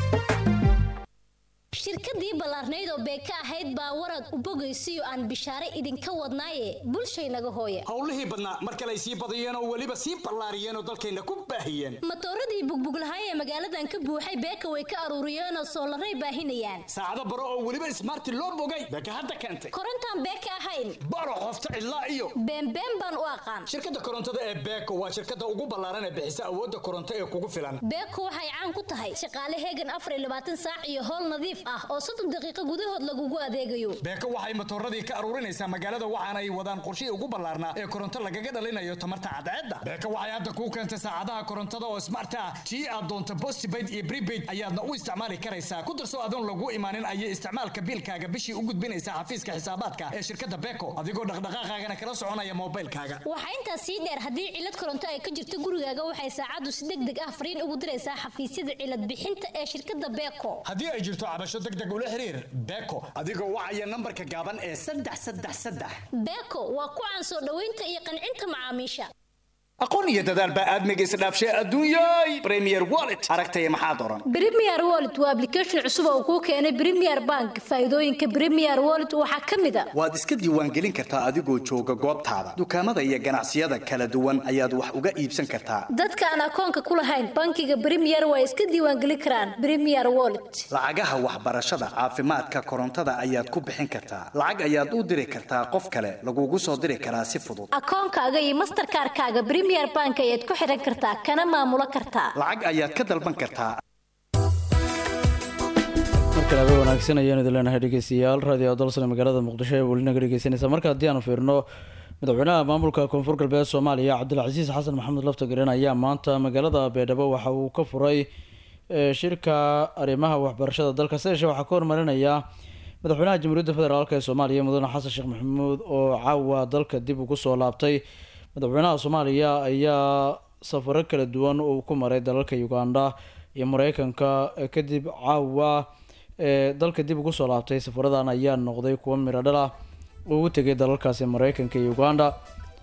shirkadii ballaarnayd oo beeka ahayd baa warad u bogaysiyo aan bishaare idinka wadnaaye bulshaynaga hooye howlihii badnaa mar kale ay sii badiyeen oo weliba sii ballaariyeen oo dalkayna ku baahiyeen matooradii bugbuglahay ee magaaladan ka buuxay beeka way ka aruuriyeenoo soolaray baahinayaan saacado baro oo weliba ismaarti loo bogay beeka hadda keentay korontaan beeka ahayn baro qofta cidlaa iyo beenbeen baan u aqaan shirkadda korontada ee beeko waa shirkadda ugu ballaaran ee bixisa awoodda koronto ee kugu filan beeko waxay caan ku tahay shaqaale heegan afar iyo labaatan saac iyo howl nadiif ah oo soddon daqiiqo gudahood lagugu adeegayo beeko waxay matooradii ka aruurinaysaa magaalada waxaana ay wadaan qorshihii ugu ballaarnaa ee koronto lagaga dhalinayo tamarta cadceedda beeko waxay hadda kuu keentay saacadaha korontada oo smart ah tii aad doonto postpaid iyo prepaid ayaadna u isticmaali karaysaa ku darso adoon lagu imaanin ayay isticmaalka biilkaaga bishii u gudbinaysaa xafiiska xisaabaadka ee shirkadda beeko adigoo dhaqdhaqaaqaagana kala soconaya moobilkaaga waxaa intaas sii dheer haddii cilad koronto ay ka jirto gurigaaga waxay saacaddu si deg deg ah fariin ugu diraysaa xafiisyada cilad bixinta ee shirkadda beeko haddii ay jirto cabasho deg deg ula xiriir beeko adigoo wacaya nambarka gaaban ee saddex saddex saddex beeko waa ku caan soo dhoweynta iyo qancinta macaamiisha aqoon iyo dadaal baa aadmiga isdhaafshay adduunyay premier wallet aragtaya maxaad oran premier wallet waa application cusub oo kuu keenay premier bank faa'iidooyinka premier wallet waxaa ka mid a waad iska diiwaangelin kartaa adigoo jooga goobtaada dukaamada iyo ganacsiyada kala duwan ayaad wax uga iibsan kartaa dadka aan akoonka ku lahayn bankiga premier waa iska diiwaangelin karaan premier wallet lacagaha waxbarashada caafimaadka korontada ayaad ku bixin kartaa lacag ayaad u diri kartaa qof kale lagugu soo diri karaa si fudud akoonkaaga iyo masterkaarkaaga premier bank ayaad ku xiran kartaa kana maamulo kartaa lacag ayaad ka dalban kartaa markale habe wanaagsan ayaanu idin leenahay dhegeystayaal raadiyo dalsane magaalada muqdisho ee welinaga dhegeysanaysa marka haddii aanu fiirno madaxweynaha maamulka koonfur galbeed soomaaliya cabdilcasiis xasan maxamed laftagareen ayaa maanta magaalada beedhabo waxa uu ka furay shirka arrimaha waxbarashada dalka sideeshe waxaa ka hormarinaya madaxweynaha jamhuuriyadda federaalk ee soomaaliya mudane xasan sheekh maxamuud oo caawa dalka dib ugu soo laabtay madaxweynaha soomaaliya ayaa safaro kala duwan uu ku maray dalalka uganda iyo mareykanka kadib caawa ee dalka dib ugu soo laabtay safaradan ayaa noqday kuwa miro dhal ah oo u tegay dalalkaasi mareykanka iyo uganda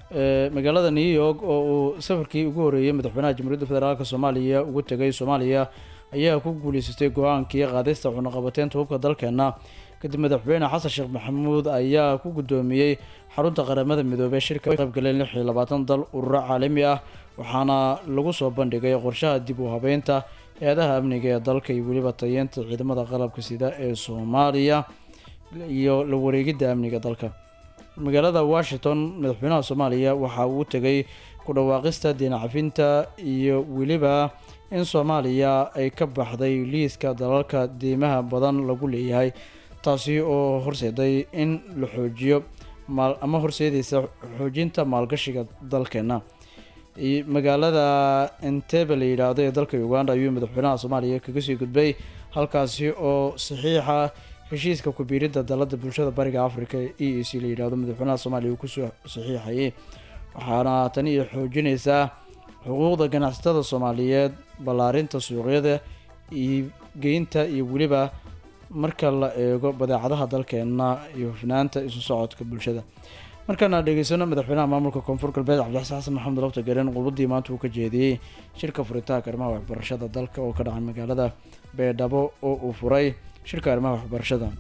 ee magaalada new york oo uu safarkii ugu horeeyey madaxweynaha jamhuuriyadda federaalk soomaaliya ugu tegay soomaaliya ayaa ku guuleysatay go-aankii qaadista cunaqabateynta hubka dalkeena kadib madaxweyne xasan sheekh maxamuud ayaa ku guddoomiyey xarunta qaramada midoobey shirka qayb galeen lix iyo labaatan dal ururo caalami ah waxaana lagu soo bandhigay qorshaha dib u habeynta hay-adaha amniga ee dalka iyo weliba tayeenta ciidamada qalabka sida ee soomaaliya iyo la wareegidda amniga dalka magaalada washington madaxweynaha soomaaliya waxa uu tegay ku dhawaaqista diin cafinta iyo weliba in soomaaliya ay ka baxday liiska dalalka deymaha badan lagu leeyahay taasi oo horseeday in la xoojiyo maal ama horseedaysa xoojinta maalgashiga dalkeena iyo magaalada entebe la yidhaahdo ee dalka uganda ayuu madaxweynaha soomaaliya kaga sii gudbay halkaasi oo saxiixa heshiiska ku-biiridda dalada bulshada bariga africa e e c la yidhaahdo madaxweynaha soomaaliya uu kusoo saxiixayay waxaana tani iyo xoojinaysaa xuquuqda ganacsatada soomaaliyeed ballaarinta suuqyada iyo geynta iyo weliba marka la eego badeecadaha dalkeena iyo hufnaanta isu socodka bulshada markaana dhegeysano madaxweynaha maamulka koonfur galbeed cabdixasan xasan maxamed lafta garen qudbadii maanta uu ka jeediyey shirka furitaanka arrimaha waxbarashada dalka oo ka dhacay magaalada beedhabo oo uu furay shirka arrimaha waxbarashada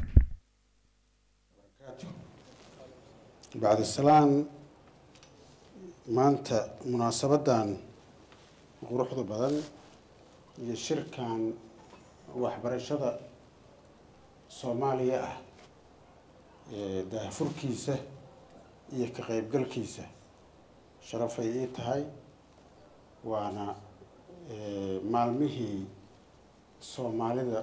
bacdisalaan maanta munaasabadan quruxda badan iyo shirkan waxbarashada soomaaliya ah ee daahfurkiisa iyo ka qeybgalkiisa sharafay ii tahay waana maalmihii soomaalida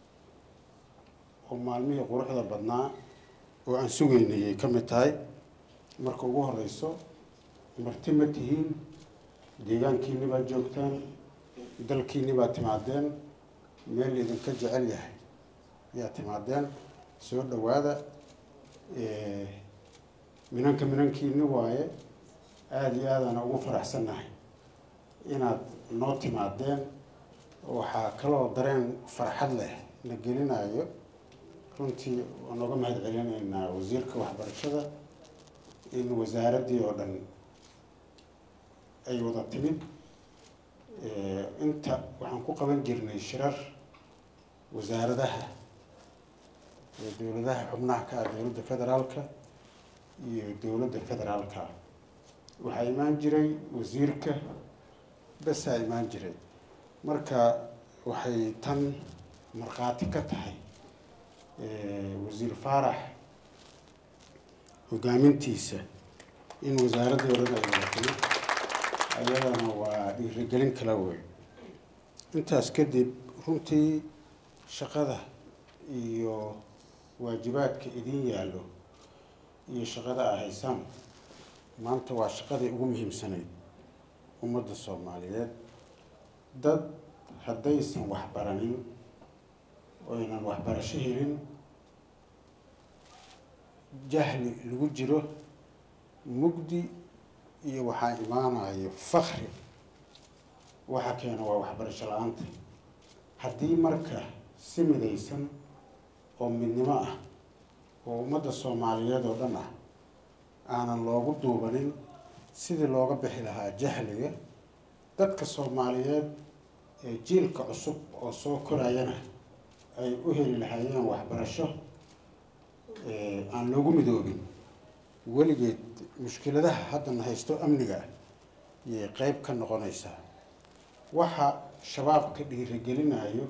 oo maalmihii quruxda badnaa oo aan sugaynay ay ka mid tahay marka ugu horeyso marti ma tihiin deegaankiini baad joogtaan dalkiini baad timaadeen meel idinka jecel yahay ayaa timaadeen soo dhawaada minanka minankiini waaye aada iyo aadaan ugu faraxsannahay inaad noo timaadeen waxaa kaloo dareen farxad leh na gelinayo runtii waan oga mahad celinaynaa wasiirka waxbarashada in wasaaraddii oo dhan ay wada timid inta waxaan ku qaban jirnay shirar wasaaradaha ee dowladaha xubnaha ka ah dowladda federaalka iyo dowladda federaalka waxaa imaan jiray wasiirka basaa imaan jiray marka waxay tan markhaati ka tahay wasiir faarax hogaamintiisa in wasaaraddii o dhan ay wadatay ayadana waa dhiirigelin kala wey intaas kadib runtii shaqada iyo waajibaadka idin yaallo iyo shaqada a haysaan maanta waa shaqadii ugu muhiimsanayd ummadda soomaaliyeed dad haddaysan waxbaranin oynan waxbarasho helin jahli lagu jiro mugdi iyo waxaa imaanayo fakri waxa keena waa waxbarasho la-aanta haddii marka si midaysan oo midnimo ah oo ummadda soomaaliyeed oo dhan ah aanan loogu duubanin sidii looga bixi lahaa jahliga dadka soomaaliyeed ee jiilka cusub oo soo korayana ay u heli lahaayeen waxbarasho aan loogu midoobin weligeed mushkiladaha haddana haysto amniga ayay qeyb ka noqonaysaa waxa shabaabka dhiirigelinayo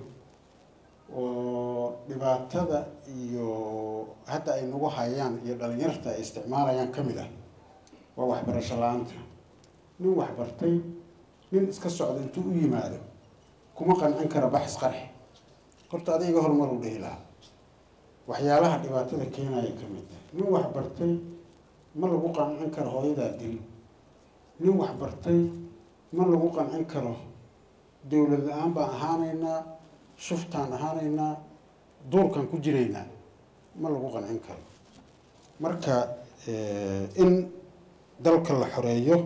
oo dhibaatada iyo hadda ay nagu hayaan iyo dhalinyarta ay isticmaalayaan ka mid ah waa waxbarasho la-aanta nin waxbartay nin iska socda intuu u yimaado kuma qancin kara baxis qarxi horta adiga horumar u dhihi lahaa waxyaalaha dhibaatada keenaya ka mid tahay nin waxbartay ma lagu qancin karo hooyadaa dil nin waxbartay ma lagu qancin karo dowlad la-aan baan ahaanaynaa shuftaan ahaanaynaa duurkaan ku jiraynaa ma lagu qancin karo marka in dalka la xoreeyo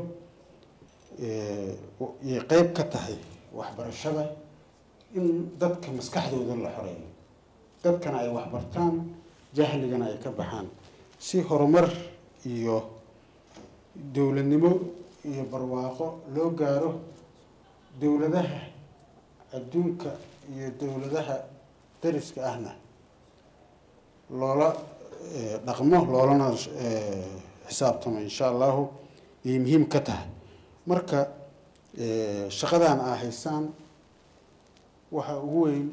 yay qeyb ka tahay waxbarashada in dadka maskaxdooda la xoreeyo dadkana ay waxbartaan jahligana ay ka baxaan si horumar iyo dowladnimo iyo barwaaqo loo gaaro dowladaha adduunka iyo dowladaha dariska ahna loola eh, dhaqmo loolana eh, xisaabtamo insha allahu ayay muhiim ka tahay marka eh, shaqadan aa haysaan waxa ugu weyn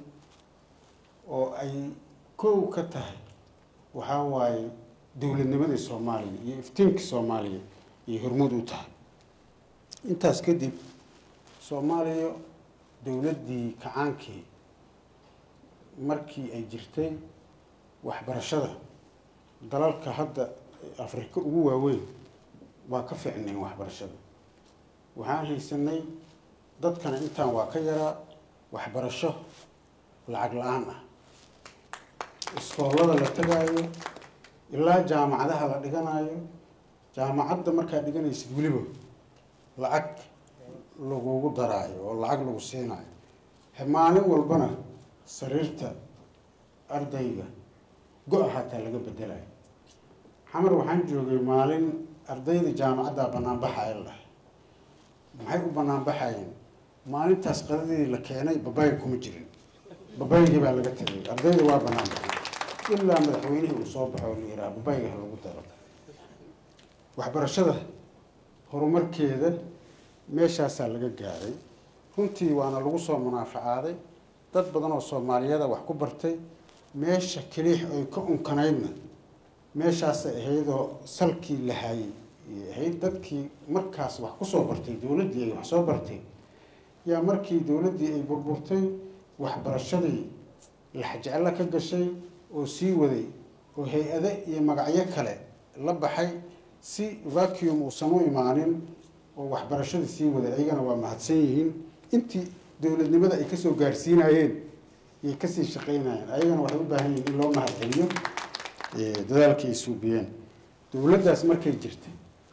oo ay kow ka tahay waxaa waaye dowladnimadii soomaaliya iyo iftiinkii soomaaliya iyo hormuud u tahay intaas kadib soomaaliya dowladdii kacaankii markii ay jirtay waxbarashada dalalka hadda afrika ugu waaweyn waa ka fiicnayn waxbarashada waxaan haysanay dadkana intaan waa ka yaraa waxbarasho lacag la-aan ah iskoolada la tagaayo ilaa jaamacadaha la dhiganayo jaamacadda markaa dhiganaysid weliba lacag lagugu daraayo oo lacag lagu siinayo he maalin walbana sariirta ardayga go-a hataa laga bedelayo xamar waxaan joogay maalin ardayda jaamacadda banaanbaxaya la maxay u banaanbaxayeen maalintaas qadadii la keenay babayga kuma jirin babaygii baa laga tegay ardayda waa banaanbaxay ilaa madaxweynihii uu soo baxo oo la yidhaha babayga ha lagu daro waxbarashada horumarkeeda meeshaasaa laga gaaray runtii waana lagu soo munaafacaaday dad badan oo soomaaliyada wax ku bartay meesha keliix ay ka unkanaydna meeshaasay ahaydoo salkii la hayay ay ahayd dadkii markaas wax kusoo bartay dowladdii ay wax soo bartay yaa markii dowladdii ay burburtay waxbarashadii laxjeclo ka gashay oo sii waday oo hay-ado iyo magacyo kale la baxay si vacuum uusan u imaanin oo waxbarashadii sii waday ayagana waa mahadsan yihiin intii dowladnimada ay kasoo gaarsiinayeen ayay kasii shaqeynayeen ayagana waxay u baahan yihiin in loo mahadceliyo dadaalkii ay suubiyeen dowladdaas markay jirtay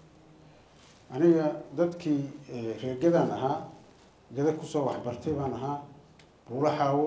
aniga dadkii reegadan ahaa gada kusoo waxbartay baan ahaa buulo xaawo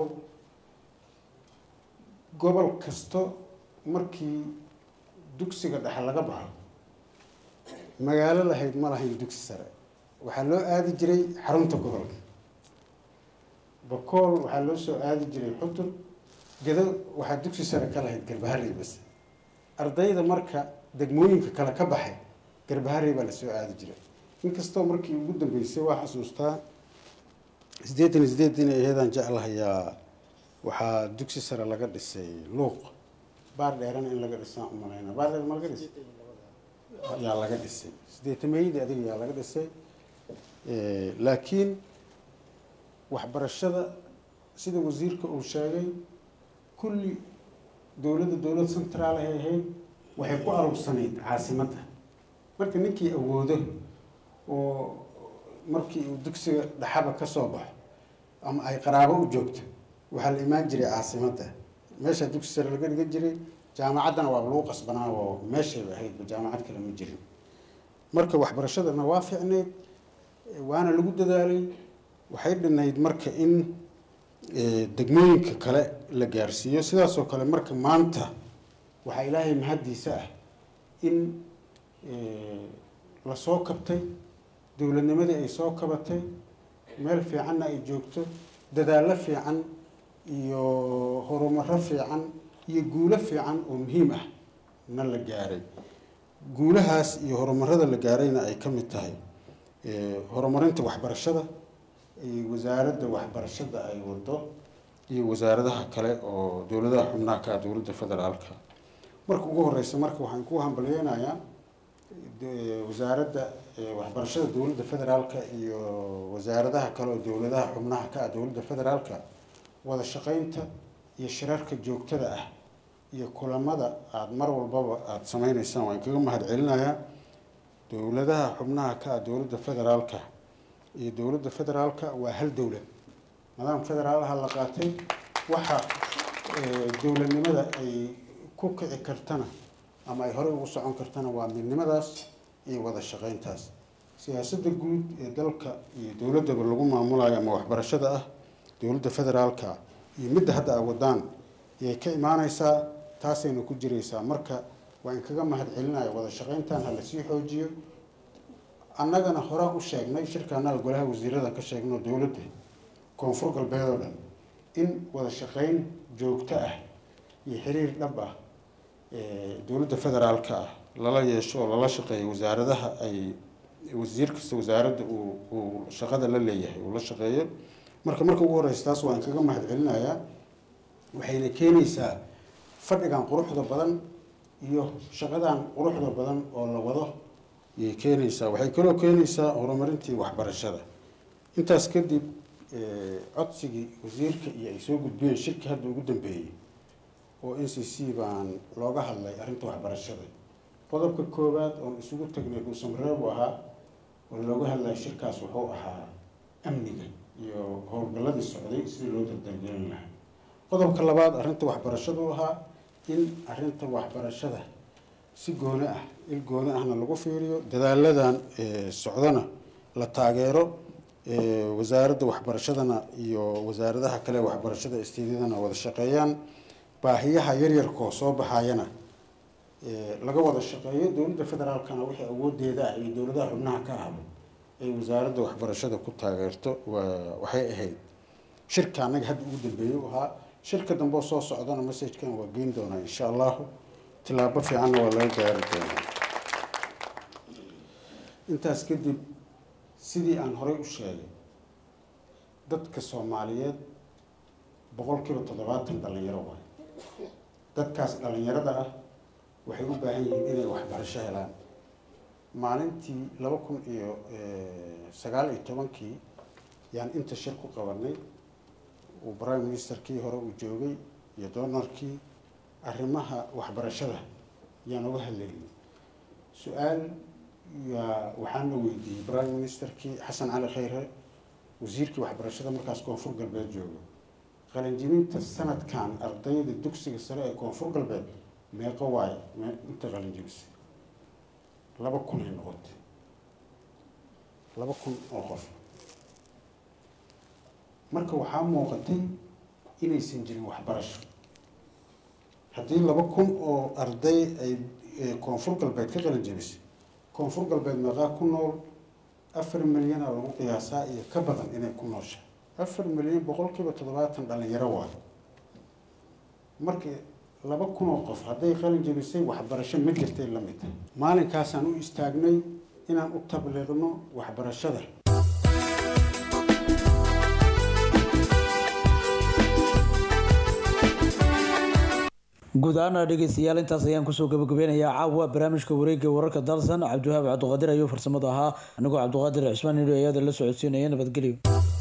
gobol kasto markii dugsiga dhexe laga baxo magaalo lahayd ma lahayn dugsi sare waxaa loo aadi jiray xarunta gobolka bakool waxaa loo soo aadi jiray xudur gado waxaa dugsi sare ka lahayd garbaharey bas ardayda marka degmooyinka kale ka baxay garbaharey baa lasoo aadi jiray inkastoo markii ugu dambeysay waa xasuustaa sideetan iyo sideed inay aheedaan jeclahayaa waxaa dugsi sare laga dhisay luuq baar dheerana in laga dhisaan umalayna baar dheer ma laga dhisay yaa laga dhisay sideetameeyadii adiga yaa laga dhisay laakiin waxbarashada sida wasiirka uu sheegay kulli dowladda dowlad centraal ay ahayd waxay ku arugsanayd caasimadda marka ninkii awoodo oo markii uu dugsiga dhaxaba ka soo baxo ama ay qaraabo u joogto waxaa la imaan jiray caasimadda meesha dugsi sare laga dhigan jiray jaamacaddana waa lagu qasbanaa oo meeshayba ahaydba jaamacad kale ma jirin marka waxbarashadana waa fiicnayd waana lagu dadaalay waxay dhinayd marka in degmooyinka kale la gaarsiiyo sidaasoo kale marka maanta waxaa ilaahay mahaddiisa ah in lasoo kabtay dowladnimadii ay soo kabatay meel fiicanna ay joogto dadaallo fiican iyo horumaro fiican iyo guulo fiican oo muhiim ah na la gaaray guulahaas iyo horumarada la gaarayna ay ka mid tahay horumarinta waxbarashada iyo wasaaradda waxbarashada ay wado iyo wasaaradaha kale oo dowladaha xubnaha ka ah dowladda federaalka marka ugu horeysa marka waxaan ku hambalyeynayaa wasaaradda waxbarashada dowladda federaalka iyo wasaaradaha kale oo dowladaha xubnaha ka ah dowladda federaalka wada shaqeynta iyo shirarka joogtada ah iyo kulamada aada mar walbaba aada sameyneysaan waan kaga mahad celinayaa dowladaha xubnaha ka ah dowladda federaalka iyo dowladda federaalka waa hal dowlad nidaam federaalaha la qaatay waxa dowladnimada ay ku kici kartana ama ay horey ugu socon kartana waa midnimadaas iyo wada shaqeyntaas siyaasadda guud ee dalka iyo dowladdaba lagu maamulayo ama waxbarashada ah dowladda federaalka iyo midda hadda a wadaan ayay ka imaaneysaa taasayna ku jireysaa marka waa in kaga mahad celinaya wada shaqeyntan ha lasii xoojiyo annagana horaan u sheegnay shirka annaga golaha wasiirada ka sheegno dowladda koonfur galbeed oo dhan in wada shaqeyn joogto ah iyo xiriir dhab ah ee dowladda federaalka ah lala yeesho oo lala shaqeeyo wasaaradaha ay wasiir kasta wasaaradda uu uu shaqada la leeyahay uu la shaqeeyo marka marka ugu horeysa taas waan kaga mahadcelinayaa waxayna keenaysaa fadhigan quruxda badan iyo shaqadan quruxda badan oo la wado ayay keenaysaa waxay kaloo keenaysaa horumarintii waxbarashada intaas kadib eh, codsigii wasiirka iyo ay soo gudbiyeen shirki hadda ugu dambeeyey oo n c c baan looga hadlay arrinta waxbarashada qodobka koowaad oon isugu tagnay dhuusamareebu ahaa oo looga hadlaya shirkaas wuxuu ahaa amniga iyo howlgalladii socday sidii loo dardargelin lahaa qodobka labaad arrinta waxbarashadu ahaa in arrinta waxbarashada si gooni ah il gooni ahna lagu fiiriyo dadaaladan eh, socdana la taageero eh, wasaaradda waxbarashadana iyo wasaaradaha kale ee waxbarashada istiidyadana wada shaqeeyaan baahiyaha yaryarkoo soo baxayana eh, laga wada shaqeeyo dowladda federaalkana wixii awoodeeda ah iyo dowladaha xubnaha ka ahba ay wasaaradda waxbarashada ku taageerto waa waxay ahayd shirka annaga hadda ugu dambeeyey u ahaa shirka dambe oo soo socdana messajkan waa geyn doonaa insha allahu tilaabo fiicanna waa laga gaari doonaa intaas kadib sidii aan horey u sheegay dadka soomaaliyeed boqolkiiba toddobaatan dhalinyaro waay dadkaas dhalinyarada ah waxay u baahan yihiin inay waxbarasho helaan maalintii laba kun iyo sagaal iyo tobankii yaan inta shir ku qabanay uu prime ministerkii hore uu joogay iyo doonarkii arrimaha waxbarashada yaan uga hadlaynay su-aal yaa waxaana weydiiyey prime ministerkii xasan cali khayre wasiirkii waxbarashada markaas koonfur galbeed jooga qalinjibinta sanadkan ardayda dugsiga sare ee koonfur galbeed meeqo waaye me- inta qalinjibisay laba kun ay noqotay laba kun oo qof marka waxaa muuqatay inaysan jirin waxbarasho haddii laba kun oo arday ay ee koonfur galbeed ka qalin jebisay koonfur galbeed meeqaa ku nool afar milyana lagu qiyaasaa iyo ka badan inay ku nooshahay afar milyan boqolkiiba toddobaatan dhalinyaro waayo marka laba kun oo qof hadday qalin jebisay waxbarasho ma jirtay la mid tahay maalinkaasaan u istaagnay inaan u tabliiqno waxbarashada guud ahaana dhegeystayaal intaas ayaan kusoo gabagabeynayaa caawa barnaamijka wareegga wararka dalsan cabdiwahaab cabdiqaadir ayuu farsamada ahaa anigoo cabdiqaadir cismaan nidho ayada la socodsiinaya nabadgelyo